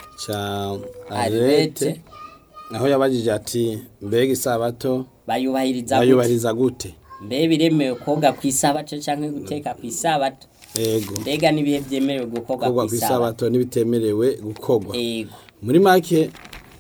cya Arete. arete aho yabajije ati mbega isabato bayubahiriza gute bayubahiriza gute mbe biremewe koga ku isabato canke guteka ku isabato ego mbega n'ibihe byemerewe gukorwa gukorwa ku ku isabato isabato n'ibitemerewe gukorwa ego muri make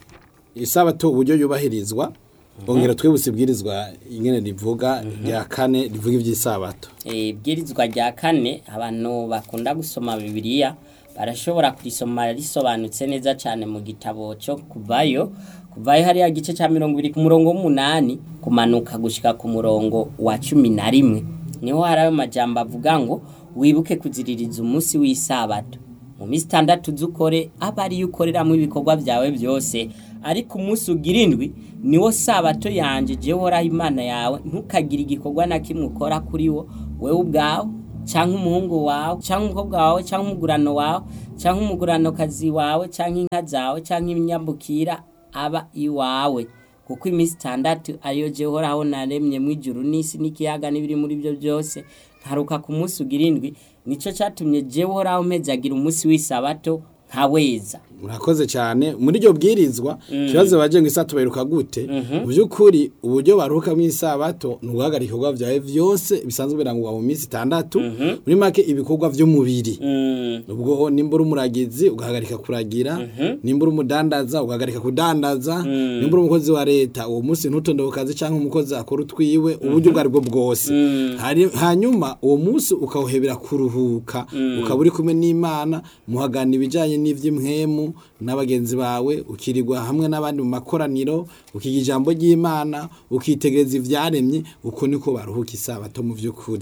isabato uburyo yubahirizwa ongera twibutse ibwirizwa ingene rivuga rya kane rivuga iby'isabato Eh, ibwirizwa rya kane abantu bakunda gusoma bibiliya barashobora kurisoma risobanutse neza cyane mu gitabo cyo kuvayo kuvayo hariya gice cya mirongo ibiri ku murongo w'umunani kumanuka gushika ku murongo wa cumi na rimwe niho hari ayo majambo avuga ngo wibuke kuziririza umunsi w'isabato mu minsi itandatu z'ukore aba ariyo ukoreramo ibikorwa byawe byose ariko umunsi ugira indwi niwo sabato yanjye jewe uhoraho imana yawe ntukagire igikorwa na kimwe ukora kuri wo wewe ubwawe cyangwa umuhungu wawe cyangwa umukobwa wawe cyangwa umugurano wawe cyangwa umuguranokazi wawe cyangwa inka zawe cyangwa ibinyambukira aba iwawe kuko iminsi itandatu ariyo jewe uhoraho naremye mu ijuru n'isi n'ikiyaga n'ibiri muri byo byose nkaruka ku munsi ugira indwi nicyo cyatumye jewe uhoraho mpezagira umunsi w'isabato nkaweza murakoze cyane muri iryo bwirizwa ikibazo baje ngo isato bayiruka gute mu by'ukuri uburyo baruhuka mu isabato ni uguhagarika ibikorwa byawe byose bisanzwe birangwa mu minsi itandatu muri make ibikorwa by'umubiri ubwo nimba uri umuragizi ugahagarika kuragira nimba uri umudandaza ugahagarika kudandaza nimba uri umukozi wa leta uwo munsi ntutonde ku kazi cyangwa umukozi akora utwiwe uburyo ubwo ari bwo bwose Hari- hanyuma uwo munsi ukawuhebera kuruhuka ukaba uri kumwe n'imana muhagana ibijyanye n'iby'imwemu n'abagenzi bawe ukirirwa hamwe n'abandi mu makoraniro ukiga ijambo ry'imana ukitegereza ibyaremye uko niko baruhuka isabato mu by'ukuri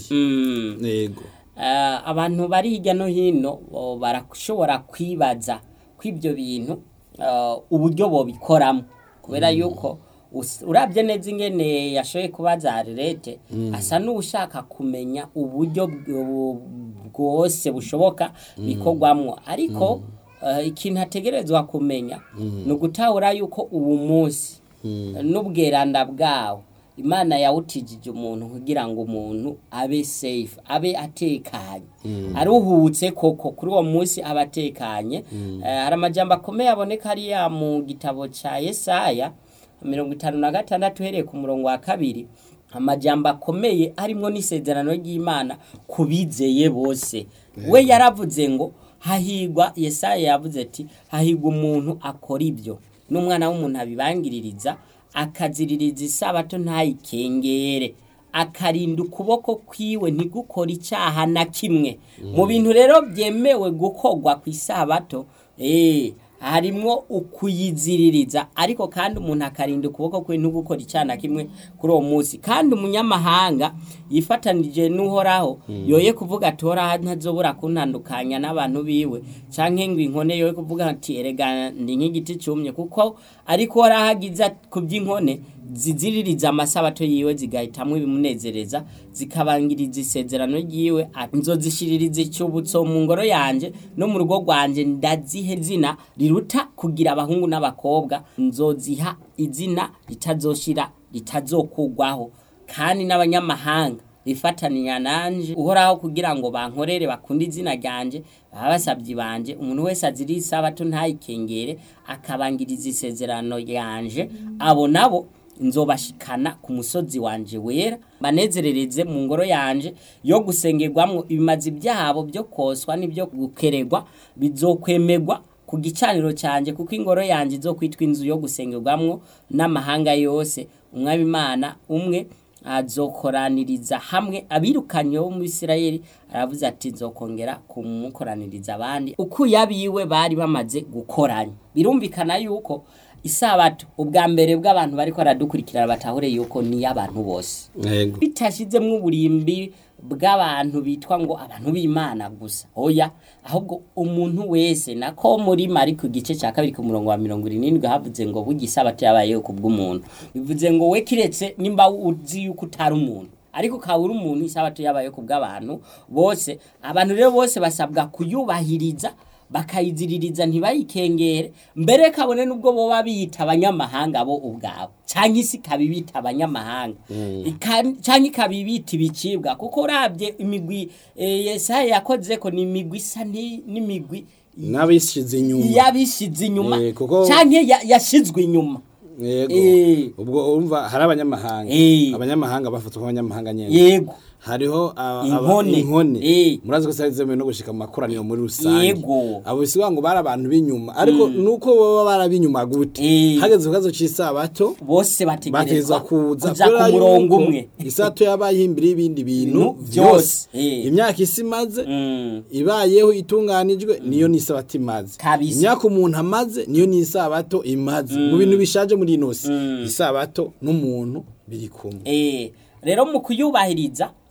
yego Eh, abantu bari hirya no hino o, barashobora kwibaza kw'ibyo bintu eh, uburyo bobikoramo kubera yuko us- urabye neza ingene yashoboye kubaza harirete asa n'ushaka kumenya uburyo bw- bwose bushoboka bikorwamwo ariko eh, ikintu ategerezwa kumenya ni ugutahura yuko ubu munsi n'ubweranda bwawo imana yawutijije umuntu kugira ngo umuntu abe safe abe atekanye aruhutse koko kuri uwo munsi aba atekanye Eh, hari amajambo akomeye aboneka hariya mu gitabo cya yesaya mirongo itanu na gatandatu uhereye ku murongo wa kabiri amajambo akomeye harimo n'isezerano ry'imana ku bizeye bose we yaravuze ngo hahigwa yesaya yavuze ati hahigwa umuntu akora ibyo n'umwana w'umuntu abibangiririza akaziririza isabato ntayikengere akarinda ukuboko kwiwe ntigukore icyaha na kimwe mu bintu rero byemewe gukorwa ku isabato eh, harimwo ukuyiziririza ariko kandi umuntu akarinda ukuboko kwe ntugukora icyaha na kimwe kuri uwo munsi kandi umunyamahanga yifatanije n'uhoraho yoye kuvuga ati horaho ntazobura kuntandukanya n'abantu biwe canke ngo inkone yoye kuvuga ati erega ndi nk'igiti cyumye kuko ariko horaho agize ku by'inkone ziziririza amasabato yiwe zigahitamwo ibimunezereza zikabangiriza isezerano ryiwe ati nzozishiririza icyubutso mu ngoro yanje no mu rugo rwanje ndazihe zina riruta kugira abahungu n'abakobwa nzoziha izina ritazoshira ritazokugwaho kandi n'abanyamahanga bifataninya nanje uhoraho kugira ngo bankorere bakunde izina ryanje baba basabye banje umuntu wese aziri isabato ntayikengere akabangiriza isezerano yanje abo nabo nzobashikana ku musozi wanje wera banezerereze mu ngoro yanje yo gusengerwamwo ibimazi byabo byo koswa n'ibyo gukeregwa bizokwemerwa ku gicaniro cyanjye kuko ingoro yanjye izokwitwa inzu yo gusengerwamwo n'amahanga yose umwami imana umwe azokoraniriza hamwe abirukanye bo mu Isirayeli aravuze ati nzokongera kumukoraniriza abandi uko yabiwe bari bamaze gukoranya birumvikana yuko isabato ubwa mbere bw'abantu bariko baradukurikirana batahure yuko ni y'abantu bose yego bitashizemwo uburimbi bw'abantu bitwa ngo abantu b'imana gusa oya ahubwo umuntu wese nako muri mari ku gice cya kabiri ku murongo wa mirongo irindwi havuze ngo burya isabato yabayeho ku bw'umuntu bivuze ngo we kiretse nimba uzi yuko utari umuntu ariko ukaba uri umuntu isabato yabayeho ku bw'abantu bose abantu rero bose basabwa kuyubahiriza bakayiziririza ntibayikengere mbere kabone nubwo boba biyita abanyamahanga bo ubwabo cyangwa isi ikabibita abanyamahanga Ika- cyangwa ikabibita ibicibwa kuko urabye imigwi eh, yesaya yakoze ko ni imigwi isa ni- n'imigwi n'abishize inyuma yabishize inyuma Eh, kuko- cyangwa ya- yashizwe inyuma yego Eh. ubwo urumva hari abanyamahanga Eh. abanyamahanga bafatwa nk'abanyamahanga nyene yego hariho aba- aba- Inkone. inkone Eh. murazi ko zari zemewe no gushika mu makoraniro muri rusange Yego. abo bisiga ngo bari abantu b'inyuma ariko nuko baba barabinyuma gute Eh. hageze ku kibazo c'isabato bose bategerezwa bategerezwa kuza kuja ku kubera murongo yuko umwe isato yabaye imbere y'ibindi bintu Bintu byose byose. Eh. imyaka isi imaze Mm. ibayeho itunganijwe niyo n'isabato imaze Kabisa. imyaka umuntu amaze niyo n'isabato imaze mu bintu bishaje muri ino si isabato n'umuntu biri kumwe Eh, rero mu kuyubahiriza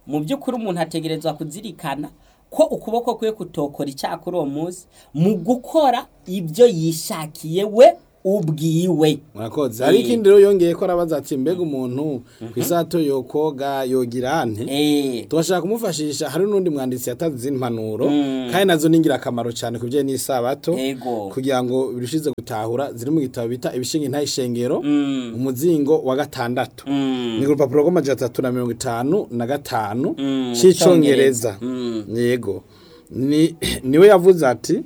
mu by'ukuri umuntu ategerezwa kuzirikana ko ukuboko kwe kutokora icyaha kuri uwo munsi mu gukora ibyo yishakiye we ubwiwe murakoze hari ikindi rero yongeye ko arabaza ati mbega umuntu ku isato yokoga yogira ante Eh, tubashaka kumufashisha hari n'undi mwanditsi yatanze izindi mpanuro kandi nazo ni ingirakamaro cyane ku bijyanye n'isabato Ego. kugira ngo birushize gutahura ziri mu gitabo bita ibishinga intayishengero umuzingo wa gatandatu ni ku rupapuro rw'amajana atatu na mirongo itanu na gatanu cy'icyongereza yego Ni- niwe yavuze ati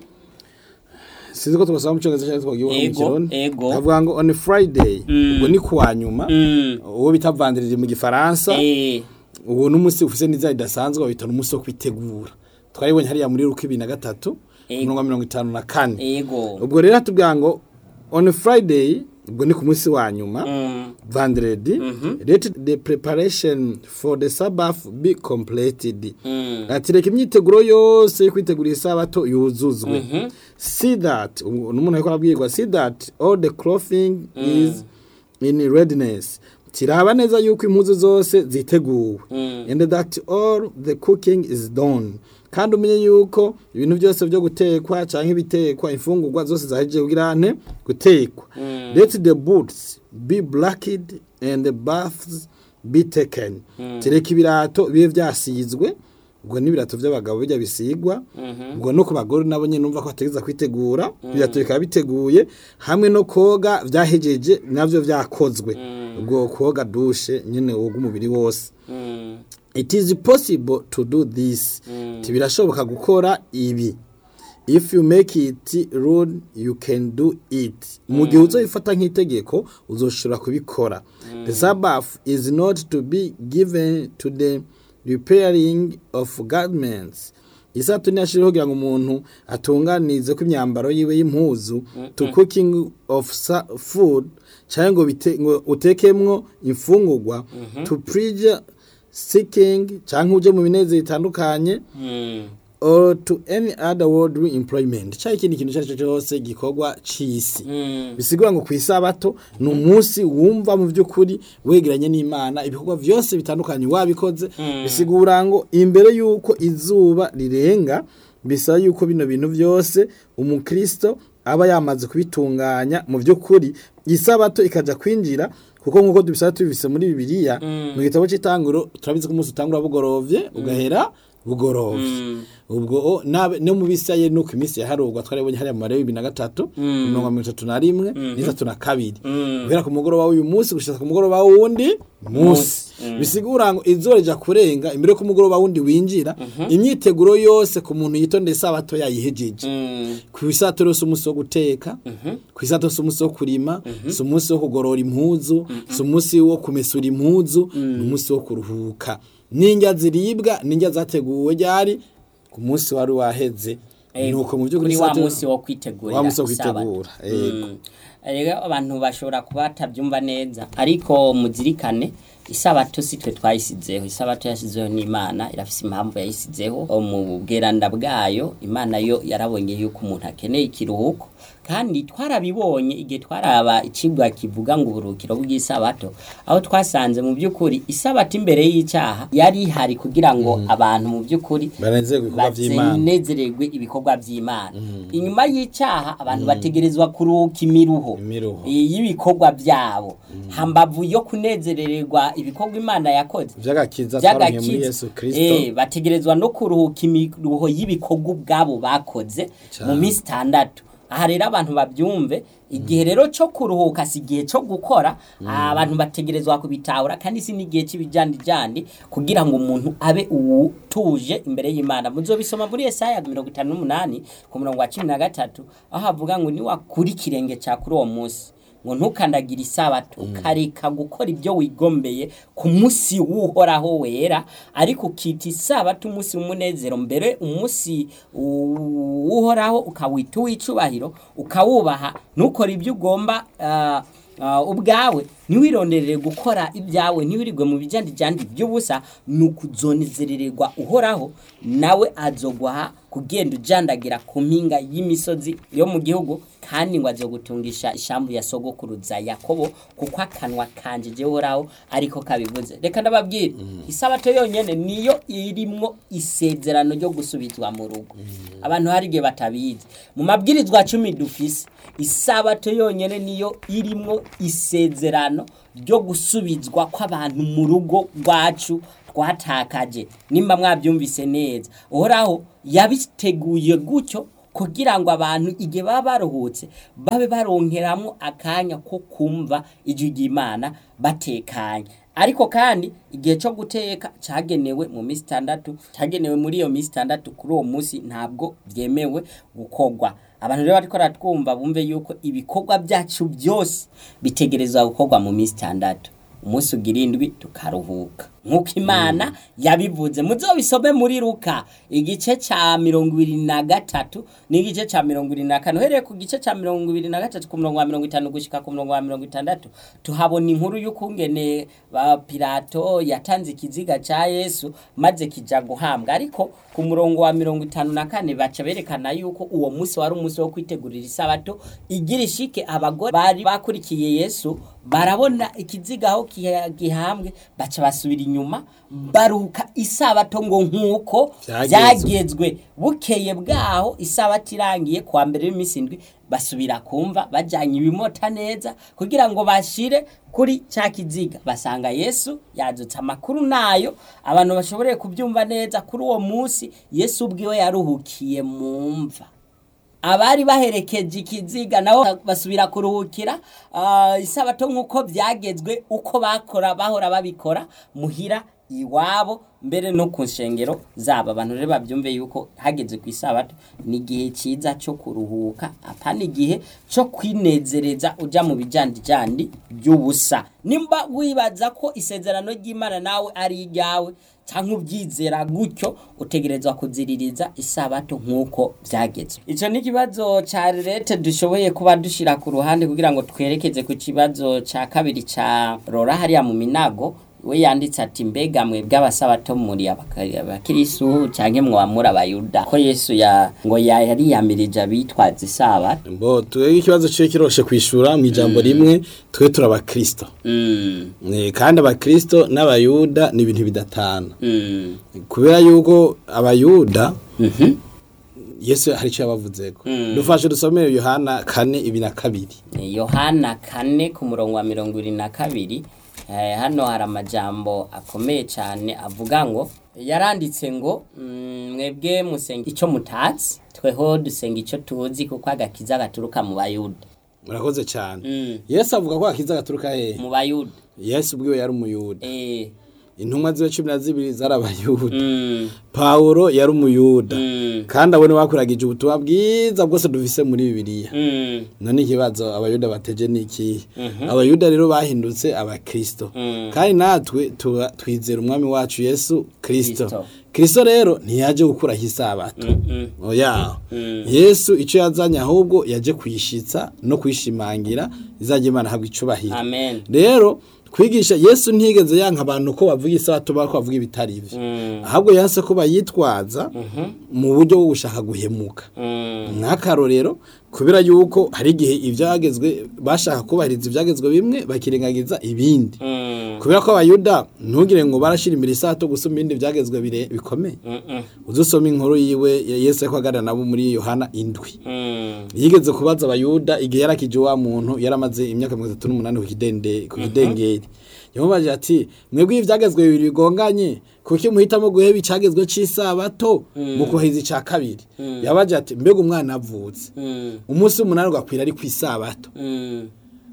sinzi ko tugasaba mu cyongereza cyangwa twagiye mu Ego, kirundi ego. avuga ngo on friday ubwo ni kuwa nyuma mm, uwo bita vandiriri mu gifaransa eh, uwo n'umunsi ufise n'iza ridasanzwe babita n'umunsi wo kwitegura twaribonye hariya muri ruko ibiri na gatatu Ego. umurongo wa mirongo itanu na kane ego ubwo rero hatubwira ngo on friday ubwo ni ku munsi wa nyuma Mm, vendredi let the preparation for the sabbath be completed mm, ati reka imyiteguro yose yo kwitegura isabato yuzuzwe see that ubu n'umuntu ariko arabwirwa see that all the clothing is in readiness tiraba neza yuko impuzu zose ziteguwe and that all the cooking is done kandi umenye yuko ibintu byose byo gutekwa cyangwa ibitekwa imfungurwa zose zahejeje kugira ante gutekwa let the boots be blacked and the baths be taken tereka ibirato bibe byasizwe ubwo n'ibirato by'abagabo bijya bisigwa ubwo no ku bagore nabo nyine numva ko bategeza kwitegura ibirato bikaba biteguye hamwe no koga byahejeje nabyo byakozwe ubwo koga dushe nyine woga umubiri wose mm, it is possible to do this Ati birashoboka gukora ibi if you make it rule you can do it mu gihe uzoyifata nk'itegeko uzoshobora kubikora the sabbath is not to be given to the repairing of garments isato ntiyashiriho kugira ngo umuntu atunganize ko imyambaro yiwe y'impuzu to cooking of sa- food cyangwa ngo bite- ngo utekemwo imfungurwa to preach seeking cyangwa uje mu binezero bitandukanye mm, or to any other worldly employment cyangwa ikindi kintu icyo ari cyo cyose gikorwa cy'isi mm, bisigura ngo ku isabato ni umunsi wumva mu by'ukuri wegeranye n'imana ibikorwa byose bitandukanye wabikoze bisigura ngo imbere y'uko izuba rirenga bisaba yuko bino bintu byose umukristo aba yamaze kubitunganya mu by'ukuri isabato ikajya kwinjira kuko nk'uko tubisaba tubivise muri bibiliya mu gitabo cy'itanguro turabizi ko umunsi utangura bugorovye ugahera bugorovye ubwo o, nabe no mu bisaye nuko iminsi yaharugwa twaribonye hariya mu bibiri na gatatu mirongo mirongo itatu na rimwe n'itatu na kabiri guhera ku mugoroba w'uyu munsi gushika ku mugoroba w'uwundi munsi bisigura ngo izuba rija kurenga imbere ko umugoroba wundi winjira imyiteguro yose ku muntu yitondeye isabato yayihejeje mm, ku isato rero si umunsi wo guteka ku isato si umunsi wo kurima si umunsi wo kugorora impuzu si umunsi wo kumesura impuzu ni umunsi wo kuruhuka n'indya ziribwa n'indya zateguwe ryari ku munsi wari waheze nuko mu by'ukuri kuri wa isato- munsi wo kwitegurira wa munsi wo isabato. kwitegura yego Mm. rero abantu bashobora kuba batabyumva neza ariko muzirikane isabato si twe twayisizeho isabato yashyizeho n'imana irafise impamvu yayisizeho mu bweranda bwayo imana yo yarabonye yuko umuntu akeneye ikiruhuko kandi twarabibonye igihe twaraba ikigwa kivuga ngo uburuhukiro bw'isabato aho twasanze mu by'ukuri isabato imbere y'icyaha yari ihari kugira ngo abantu mu by'ukuri banezerwe ibikorwa by'imana banezererwe ibikorwa by'imana inyuma y'icyaha abantu bategerezwa kuruhuka imiruho Imiruho. i- y'ibikorwa byabo hambavu yo kunezerererwa ibikorwa imana yakoze by'agakiza twaronke muri by'agakiza yesu kirisito Eh, bategerezwa no kuruhuka imiruho y'ibikorwa ubwabo bakoze mu minsi itandatu aha rero abantu babyumve igihe rero cyo kuruhuka si igihe cyo gukora abantu bategerezwa kubitahura kandi si n'igihe cy'ibijandijandi kugira ngo umuntu abe uwutuje imbere y'imana muzobisoma muri esaya mirongo itanu n'umunani ku murongo wa cumi na gatatu aho havuga ngo niwakura ikirenge cya kuri uwo munsi ngo ntukandagire isabato ukareka gukora ibyo wigombeye ku munsi w'uhoraho wera ariko ukita isabato umunsi w'umunezero mbere umunsi u- w'uhoraho ukawita uw'icubahiro ukawubaha ntukore ibyo ugomba ah, ah, ubwawe ntiwironderere gukora ibyawe ntiwirirwe mu bijandijandi by'ubusa ni ukuzonezerererwa uhoraho nawe azogwaha kugenda ujandagira ku mpinga y'imisozi yo mu gihugu kandi ngo azogutungisha ishambu ya sogokuruza yakobo kuko akanwa kanje jewe uhoraho ariko kabivuze reka ndababwira isabato yonyene niyo irimwo isezerano ryo gusubizwa mu rugo abantu hari igihe batabizi mu mabwirizwa cumi dufise isabato yonyene niyo irimwo isezerano ryo gusubizwa kw'abantu mu rugo rwacu twatakaje nimba mwabyumvise neza uhoraho yabiteguye gutyo kugira ngo abantu igihe baba baruhutse babe baronkeramo akanya ko kumva ijwi ry'imana batekanye ariko kandi igihe cyo guteka cyagenewe mu minsi itandatu cyagenewe muri iyo minsi itandatu kuri uwo munsi ntabwo byemewe gukorwa abantu rero bariko baratwumva bumve yuko ibikorwa byacu byose bitegerezwa gukorwa mu minsi itandatu umunsi ugira indwi tukaruhuka nk'uko imana yabivuze muzobisome muri ruka igice cya mirongo ibiri na gatatu n'igice cya mirongo ibiri na kane uhereye ku gice cya mirongo ibiri na gatatu ku murongo wa mirongo itanu gushyika ku murongo wa mirongo itandatu tuhabona inkuru y'ukungene ba pilato yatanze ikiziga cya yesu maze kijya guhambwa ariko ku murongo wa mirongo itanu na kane baca berekana yuko uwo munsi wari umunsi wo kwitegurira isabato igira ishike abagore bari bakurikiye yesu barabona ikiziga aho kiha- gihambwe baca basubira inyuma baruka isabato ngo nk'uko Vyagezwe. byagezwe bukeye bwaho isabato irangiye kuwa mbere y'iminsi indwi basubira kumva bajyanye ibimota neza kugira ngo bashire kuri cya kiziga basanga yesu yadutse amakuru nayo abantu bashoboreye kubyumva neza kuri uwo munsi yesu ubwiwe yaruhukiye mu mva abari baherekeje ikiziga nabo basubira kuruhukira ah, isabato nk'uko byagezwe uko bakora bahora babikora muhira iwabo mbere no ku nshengero zabo abantu rero babyumve yuko hageze ku isabato ni igihe cyiza cyo kuruhuka apana igihe cyo kwinezereza ujya mu bijandijandi by'ubusa nimba wibaza ko isezerano ry'imana nawe ari iryawe cyangwa ubyizera gutyo utegerezwa kuziririza isabato nk'uko byagezwe icyo ni ikibazo cya leta dushoboye kuba dushyira ku ruhande kugira ngo twerekeze ku kibazo cya kabiri cya rora hariya mu minago we yanditse ati mbega mwe bw'abasabato muri abakari- abakirisu cyangwa mwamura abayuda ko yesu ya ngo ya- yariyamirije abitwaza isabato mbo twebwe ikibazo cyo kiroshe kwishura mu ijambo rimwe twe turi abakristo Mm, Eh, kandi abakristo n'abayuda ni ibintu bidatana mm, kubera yuko abayuda mhm. yesu hari icyo yabavuzeko dufashe dusomere yohana kane ibi na kabiri yohana kane ku murongo wa mirongo irindwi na kabiri eh, hano hari amajambo akomeye cyane avuga ngo yaranditse ngo mm, mwebwe musenga icyo mutatsi tweho dusenga icyo tuzi kuko agakiza gaturuka mu bayuda murakoze cyane Mm. yesu avuga ko akiza gaturuka hehe mu bayuda yesu ubwiwe yari umuyuda eh, intumwa ziwe cumi na zibiri zari abayuda mm, pawulo yari umuyuda mm, kandi abone bakuragije ubutumwa bwiza bwose dufise muri bibiliya mm, none ikibazo abayuda bateje ni ikihe abayuda rero bahindutse abakristo kandi natwe tuba- twizera umwami wacu yesu kristo Kristo. kristo rero ntiyaje gukuraho isabato mm, oya yesu icyo yazanye ahubwo yaje kuyishitsa no kuyishimangira izajya imana ahabwa icubahiro amen rero kwigisha yesu ntigeze yanka abantu ko bavuga isabato bako bavuga ibitari ivyo Mm. ahubwo yanse ko bayitwaza mu buryo bwo gushaka guhemuka mm, nk'akarorero kubera yuko hari igihe ibyagezwe bashaka kubahiriza ibyagezwe bimwe bakirengagiza ibindi mm, kubera ko abayuda ntugire ngo barashyira imbere isato gusoma ibindi byagezwe bire bikomeye mm, mm, uzusoma inkuru yiwe ya yesu ariko aganira nabo muri yohana indwi mm, yigeze kubaza abayuda igihe yarakije wa muntu yaramaze imyaka mirongo itatu n'umunani ku kidende ku kidengeri yamubaje ati mwebwe ibi byagezwe bibiri bigonganye kuki muhitamo guheba icyagezwe cy'isabato mu kubahiriza icya kabiri yabaje ati mbega umwana avutse mm, umunsi w'umunani ugakwira ari ku isabato mm,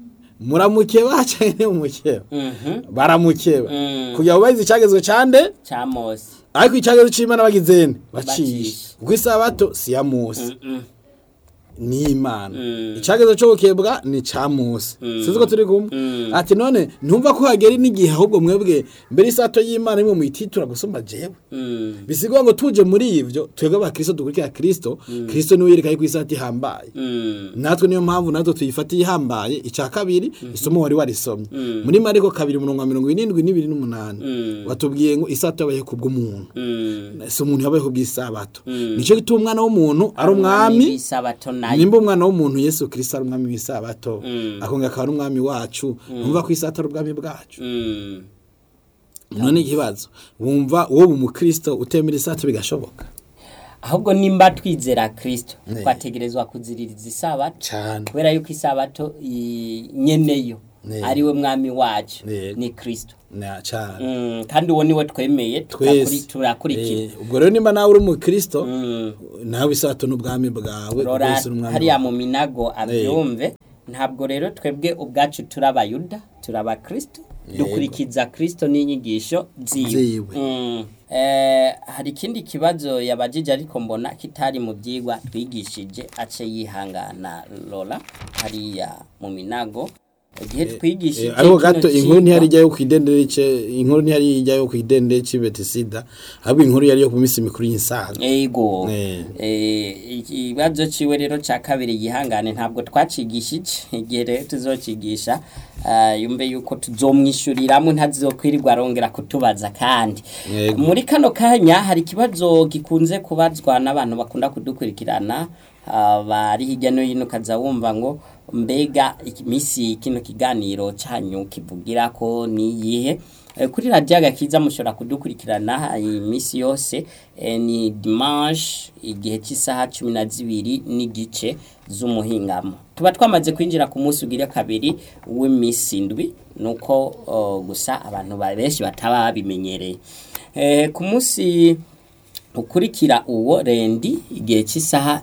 muramukeba cyangwa mumukeba mhm, baramukeba Mm. kugira ngo bahize icyagezwe cande cya mose ariko icyagezwe c'imana bagizene bacishe Bacishe. kuko isabato si ya mose Mm, ni imana Mm. icyagezwe cyo gukebwa ni ca mose sinzi ko turi kumwe Mm. ati none ntumva ko hagera n'igihe ahubwo mwebwe mbere isato y'imana imwe muyititura gusumba jewe mm, bisigwa ngo tuje muri ivyo twebwe abakristo dukurikira kristo kristo niwe yereka yuko isato ihambaye mm, natwe niyo mpamvu natwe tuyifatiye ihambaye icya kabiri isomo wari warisomye muri mariko kabiri umurongo wa mirongo irindwi n'ibiri n'umunani Mm. watubwiye ngo isato yabayeho kubw'umuntu mm. si umuntu yabayeho bw'isabato nicyo gituma umwana w'umuntu ari umwami w'isabato nawe nayo nimba umwana w'umuntu yesu kirisito ari umwami w'isabato Mm. akongera akaba ari umwami wacu numva ko isabato ari ubwami bwacu Mm. none ikibazo wumva wowe umukristo utemera isabato bigashoboka ahubwo nimba twizera kristo Ne. twategerezwa kuziririza isabato cyane kubera yuko isabato i- nyeneyo Ne. ariwe mwami wacu Ne. ni kristo na cyane Mm, kandi uwo niwe twemeye twese turakuri- turakurikira Eh, ubwo rero nimba nawe uri umukristo Mm. nawe isabato n'ubwami bwawe rora rwose n'umwami hariya wawe. mu minago abyumve ntabwo rero twebwe ubwacu turi abayuda turi abakristo dukurikiza kristo n'inyigisho ziwe Ziwe. Mm. Eh, hari ikindi kibazo yabajije ariko mbona kitari mu byigwa twigishije ace yihangana rora hariya mu minago igihe twigishije Eh, ariko kino gato cigwa- inkuru ntihari ijyayo ku idendere ce inkuru ntihari ijyayo ku idendere cy'Ibetisida ahubwo inkuru yari yo ku minsi mikuru y'insaga Ego. Eh. Eh, ikibazo ciwe rero ca kabiri yihangane ntabwo twacigishije igihe rero tuzocigisha ah, yumve yuko tuzomwishuriramwe ntazokwirirwa arongera kutubaza kandi Yego. muri kano kanya hari ikibazo gikunze kubazwa n'abantu bakunda kudukurikirana ah, bari hirya no hino ukaza wumva ngo mbega iminsi kino kiganiro canyu kivugira ko niyihe Eh, kuri radiyo agakiza mushobora kudukurikirana iminsi yose eh, ni dimanche igihe cy'isaha cumi na zibiri n'igice z'umuhingamo tuba twamaze kwinjira ku munsi ugira kabiri w'iminsi indwi nuko oh, gusa abantu ba- benshi bataba babimenyereye Eh, ku munsi ukurikira uwo rendi igihe cy'isaha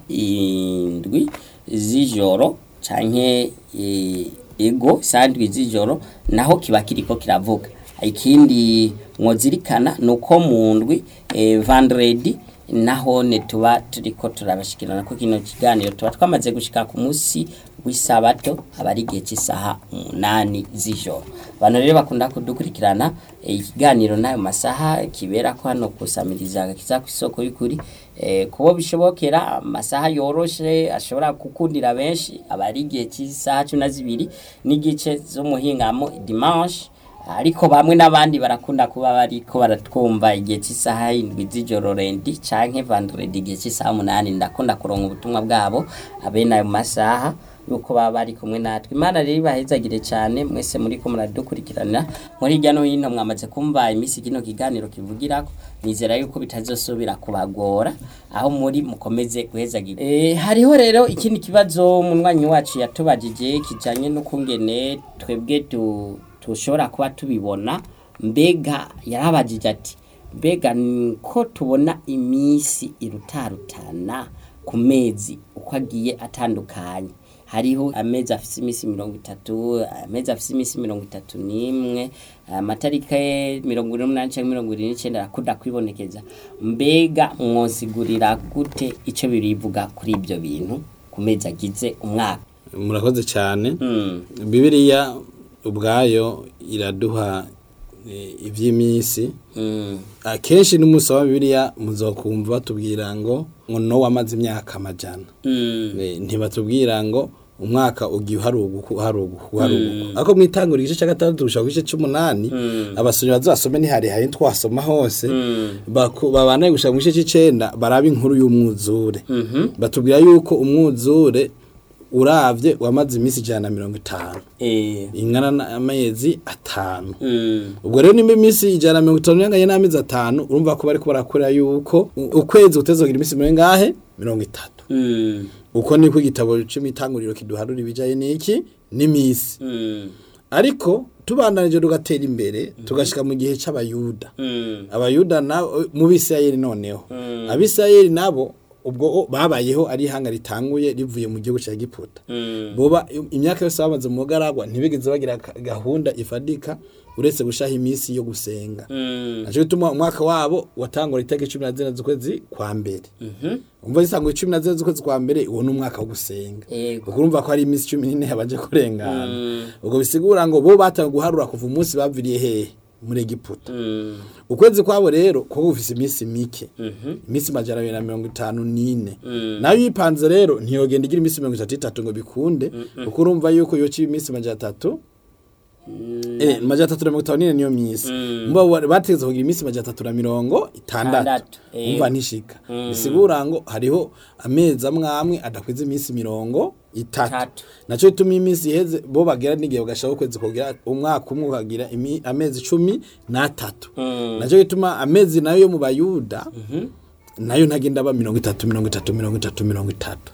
indwi z'ijoro canke eh, ego isaha indwi z'ijoro naho kiba kiriko kiravuga ikindi mwozirikana ni uko mu ndwi eh, vendredi naho ne tuba turiko turabashikirana ko kino kiganiro tuba twamaze gushika ku munsi w'isabato aba ari igihe cy'isaha umunani z'ijoro abantu rero bakunda kudukurikirana eh, ikiganiro n'ayo masaha kibera ko hano kusamiriza agakiza ku isoko y'ukuri eh, kubo bishobokera amasaha yoroshe ashobora gukundira benshi aba ari igihe cy'isaha cumi na zibiri n'igice z'umuhingamo dimanche ariko bamwe n'abandi barakunda kuba bariko baratwumva igihe cy'isaha indwi z'ijoro rendi canke vendredi igihe cy'isaha umunani ndakunda kuronka ubutumwa bwabo abene ayo masaha yuko baba bari kumwe natwe imana rero ibahezagire cyane mwese muri ko muradukurikirana muri hirya no hino mwamaze kumva iminsi kino kiganiro kivugirako nizera yuko bitazosubira kubagora aho muri mukomeze guhezagira e, hariho rero ikindi kibazo munywanyi wacu yatubajije kijanye n'ukungene twebwe tu tushobora kuba tubibona mbega yarabajije ati mbega ni ko tubona iminsi irutarutana ku mezi uko agiye atandukanye hariho amezi afise iminsi mirongo itatu amezi afise iminsi mirongo itatu n'imwe amatariki mirongo ine n'umunani cyangwa mirongo irindwi n'icyenda arakunda kwibonekeza mbega mwosigurira gute icyo birivuga kuri ibyo bintu ku mezi agize umwaka murakoze cyane Mm. bibiliya ubwayo iraduha eh, iby'iminsi Mm. akenshi n'umunsi wa bibiliya muzokumva batubwira ngo ngo no wamaze imyaka amajana Mm. Eh, ntibatubwira ngo umwaka ugiye uharuguka uharuguka uharuguka ariko mwitangura igice cya gatandatu gushaka ku gice cy'umunani abasomyi bazasome ntiharihaye twasoma hose baku- babanaye gushaka mu gice cy'icenda baraba inkuru y'umwuzure batubwira yuko umwuzure uravye wamaze iminsi ijana na mirongo itanu Eh. ingana n'amezi atanu Mm. ubwo rero nimba iminsi ijana na mirongo itanu yanganye n'amezi atanu urumva ko bariko barakorera yuko u- ukwezi kutezogira iminsi mirongo ingahe mirongo itatu Mm. uko niko igitabo cy'imitanguriro kiduharura ibijaye n'iki n'imisi Mm. ariko tubandanije tugatera imbere tugashika mu gihe c'abayuda Mm. abayuda nabo mu bisirayeli noneho abisirayeli nabo ubwo o- babayeho ari ihanga ritanguye rivuye mu gihugu cya giputa Mm. boba im- imyaka yose bamaze mu bugaragwa ntibigeze bagira ka- gahunda ifadika uretse gushaha iminsi yo gusenga Mm. naco gituma umwaka wabo watangura itariki cumi na zine z'ukwezi kwa mbere umva zisangwa cumi na zine z'ukwezi kwa mbere uwo ni umwaka wo gusenga Yego. ubwo urumva ko hari iminsi cumi n'ine yabanje kurengana ubwo bisigura ngo bo batangiye guharura kuva umunsi baviriye hehe muri egiputa Mm. ukwezi kwabo rero kuba gufise iminsi mike iminsi majana abiri na mirongo itanu n'ine nayo yipanze rero ntiyogenda igira iminsi mirongo itatu itatu ngo bikunde kuko urumva yuko yoca iminsi majana atatu Eh, majana atatu na mirongo itanu n'ine niyo minsi mbo bategetse kugira iminsi majana atatu na mirongo itandatu Itandatu, eh. umva ntishika bisigura ngo hariho amezi amwe amwe adakwiza iminsi mirongo itatu Itatu. naco bituma iminsi iheze bo bagera n'igihe bagashaka ukwezi kugira umwaka umwe ukagira imi- amezi cumi n'atatu naco bituma amezi nayo yo mu bayuda nayo ntagenda aba mirongo itatu mirongo itatu mirongo itatu mirongo itatu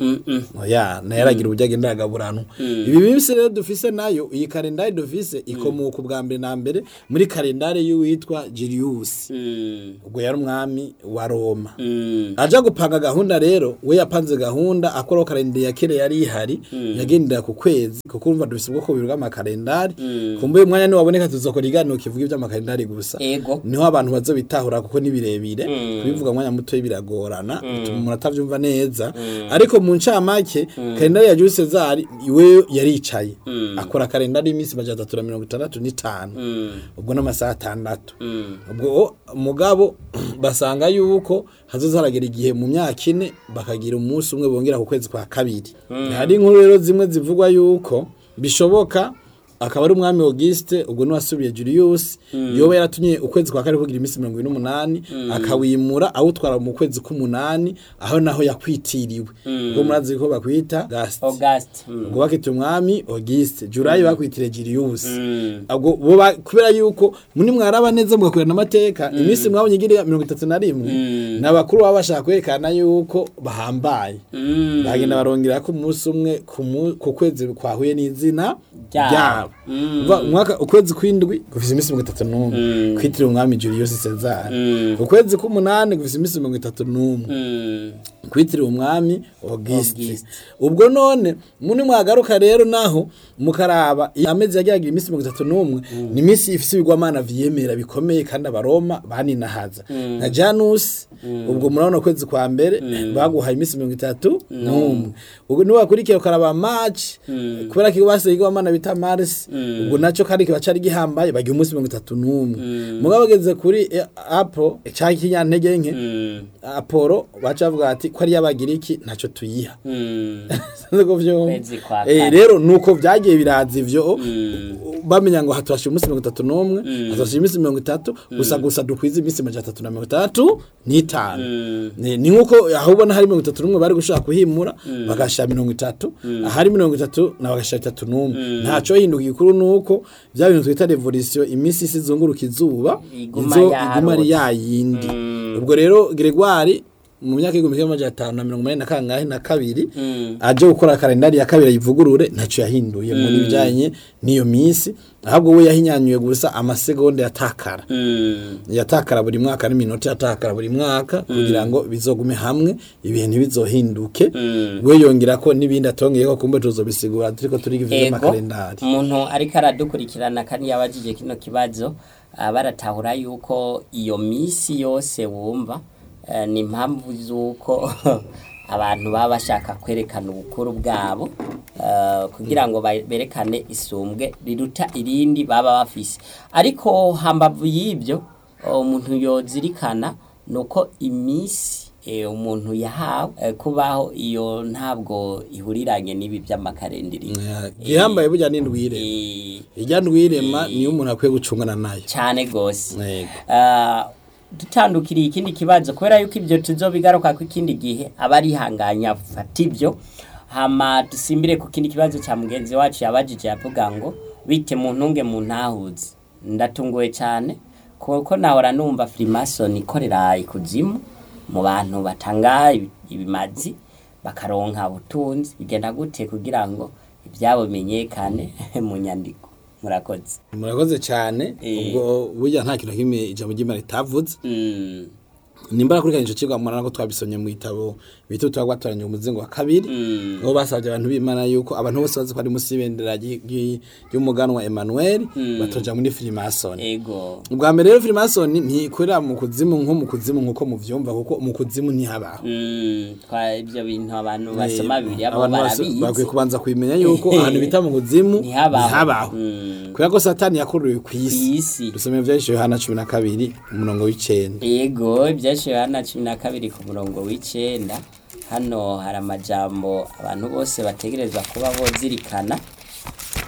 oya nayo aragira uburyo agenda aragaburanwa ibi minsi rero dufise nayo iyi kalendari dufise ikomoka ubwa mbere na mbere muri kalendari y'uwitwa Julius ubwo yari umwami wa Roma aja gupanga gahunda rero we yapanze gahunda akoraho kalendari ya kera yari ihari yagendera ku kwezi kuko urumva dufise ubwoko bubiri bw'amakalendari kumbuye umwanya niwaboneka tuzokora iganiro kivuga iby'amakalendari gusa Ego. niho abantu bazobitahura kuko ni birebire kubivuga mwanya muto biragorana bituma umuntu atavyumva neza ariko mu ncamake kalendari ya Jules Cesar iwe yaricaye akora kalendari y'iminsi majana atatu na mirongo itandatu n'itanu ubwo n'amasaha atandatu ubwo mugabo basanga yuko hazoza haragera igihe mu myaka ine bakagira umunsi umwe bongera ku kwezi kwa kabiri hari inkuru rero zimwe zivugwa yuko bishoboka akaba ari umwami Auguste ubwo niwasubiye Julius yoba yaratumye ukwezi kwa kane kugira iminsi mirongo ine n'umunani akawimura awutwara mu kwezi k'umunani aho naho yakwitiriwe ubwo murazi ko bakwita Gast August mm. ubwo bakita umwami Auguste Julayi bakwitire Julius ubwo bo ba- kubera yuko muri mwaraba neza mugakorana amateka iminsi mwabonye igira mirongo itatu na rimwe n'abakuru baba bashaka kwerekana yuko bahambaye bagenda barongera ko umunsi umwe ku mu- ku kwezi kwahuye n'izina Ryabo. ryabo Umva, umwaka ukwezi kw'indwi gufise iminsi mirongo itatu n'umwe kwitiriwe umwami Julius Caesar ukwezi k'umunani gufise iminsi mirongo itatu n'umwe Mm. kwitiriwe umwami Auguste Auguste. ubwo none muni mwagaruka rero naho mukaraba iyo amezi yagiraga iminsi mirongo itatu n'umwe ni iminsi ifise ibigwamana vyemera bikomeye kandi abaroma baninahaza nka Janus ubwo murabona ukwezi kwa mbere baguhaye iminsi mirongo itatu n'umwe ubwo niwe wakurikiye ukaraba March kubera ko basigaye igwamana bita Mars ubwo naco kandi kiba cari gihambaye bagiye umunsi mirongo itatu n'umwe mugabo bageze kuri eh, Apple cya kinyantege nke Mm. Apollo baca bavuga ati ko ari y'abagiriki ntacyo tuyiha Mm. Sinzi ko vyumva. Kwezi kwa Eh, kane. rero nuko vyagiye biraza ivyo bamenya ngo hatwashije umunsi mirongo itatu n'umwe hatwashije iminsi mirongo itatu gusa gusa dukwiza iminsi majana atatu na mirongo itandatu n'itanu ni ni nk'uko aho ubona hari mirongo itatu n'umwe bari gushaka kuhimura bagashira mirongo itatu ahari mirongo itatu na bagashira itatu n'umwe ntaco hinduka igikuru nuko vya bintu twita revolution iminsi isi izunguruka izuba Iguma izo yarota. iguma ari yayindi ubwo rero Gregoire mu myaka y'igihumbi kimwe amajana atanu na mirongo inani na kangahe na kabiri aje gukora kalendari ya kabiri ayivugurure ntacyo yahinduye muri bijyanye n'iyo minsi ahubwo we yahinyanyuye gusa amasegonda yatakara Mm. yatakara buri mwaka n'iminota yatakara buri mwaka kugira ngo bizogume hamwe ibihe ntibizohinduke we yongera ko n'ibindi atongeye ko kumbe tuzobisigura turiko turiga ivyo ego by'amakalendari umuntu ariko aradukurikirana kandi yabajije kino kibazo ah, baratahura yuko iyo misi yose wumva eh, ni impamvu z'uko abantu baba bashaka kwerekana ubukuru bwabo eh, kugira ngo ba- berekane isumbwe riruta irindi baba bafise ariko hambavu y'ibyo umuntu yozirikana ni uko iminsi eh, umuntu yahawe eh, kubaho iyo ntabwo ihuriranye n'ibi by'amakarendiri gihambaye burya n'indwire Eh, irya ndwirema niyo umuntu akwiye gucungana nayo cyane gose Yego. Ah, dutandukiriye ikindi kibazo kubera yuko ibyo tuzobigaruka ku ikindi gihe aba arihanganya fata ibyo hama dusimbire ku kindi kibazo cya mugenzi wacu yabajije yavuga ngo bite mu ntunge mu ntahuzi ndatunguwe cyane kuko nahora numva Freemason ikorera ikuzimu mu bantu batanga ibi- ibimazi bakaronka ubutunzi bigenda gute kugira ngo ibyabo bimenyekane mu nyandiko murakoze murakoze cyane Eh. ubwo burya nta kintu na kimwe ijambo ry'imana ritavuze Mm. nimba nakurikiranye ico cigwa murana ko twabisomye mu gitabo bita utwa gwatoranya umuzingo wa kabiri Mm. aho basabye abantu b'imana yuko abantu bose bazi ko ari munsi y'ibendera ry- ry- ry'umuganwa Emmanuel batoja muri Freemason ego ubwa mbere rero Freemason ntikorera mu kuzimu nko mu kuzimu nkuko muvyumva kuko mu kuzimu ntihabaho Mm, twa ibyo bintu abantu basoma bibiri abo abantu bose bakwiye barabizi kubanza kubimenya yuko ahantu bita mu kuzimu Ntihabaho. ntihabaho Mm. kubera ko satani yakuruwe ku isi isi dusome ivyahishije Yohana cumi na kabiri umurongo w'icenda yego ibyashiwe hano cumi na kabiri ku murongo w'icenda hano hari amajambo abantu bose bategerezwa kuba bozirikana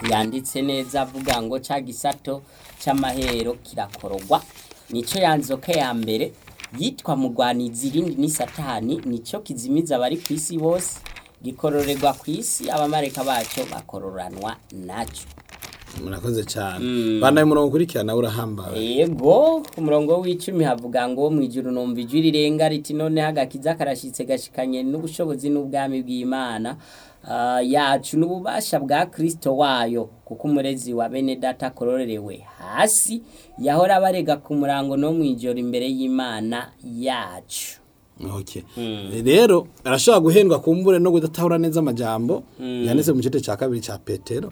yanditse neza avuga ngo ca gisato c'amahero kirakorogwa nico yanzoka ya mbere yitwa mugwanizi irindi ni satani nico kizimiza abari ku isi bose gikororerwa ku isi abamareka baco bakororanwa naco murakoze cyane banaye umurongo ukurikirana urahambaye yego ku murongo w'icumi havuga ngo mu ijuru numva ijwi rirenga riti noneho agakiza karashitse gashikanye n'ubushobozi n'ubwami bw'imana ah, yacu n'ububasha bwa kristo wayo kuko umurezi wa bene data akororerewe hasi yahora abarega ku murango no mu ijoro imbere y'imana yacu Okay. rero arashobora guhendwa kumbure no kudatahura neza amajambo yanditse mu gice cya kabiri cya petero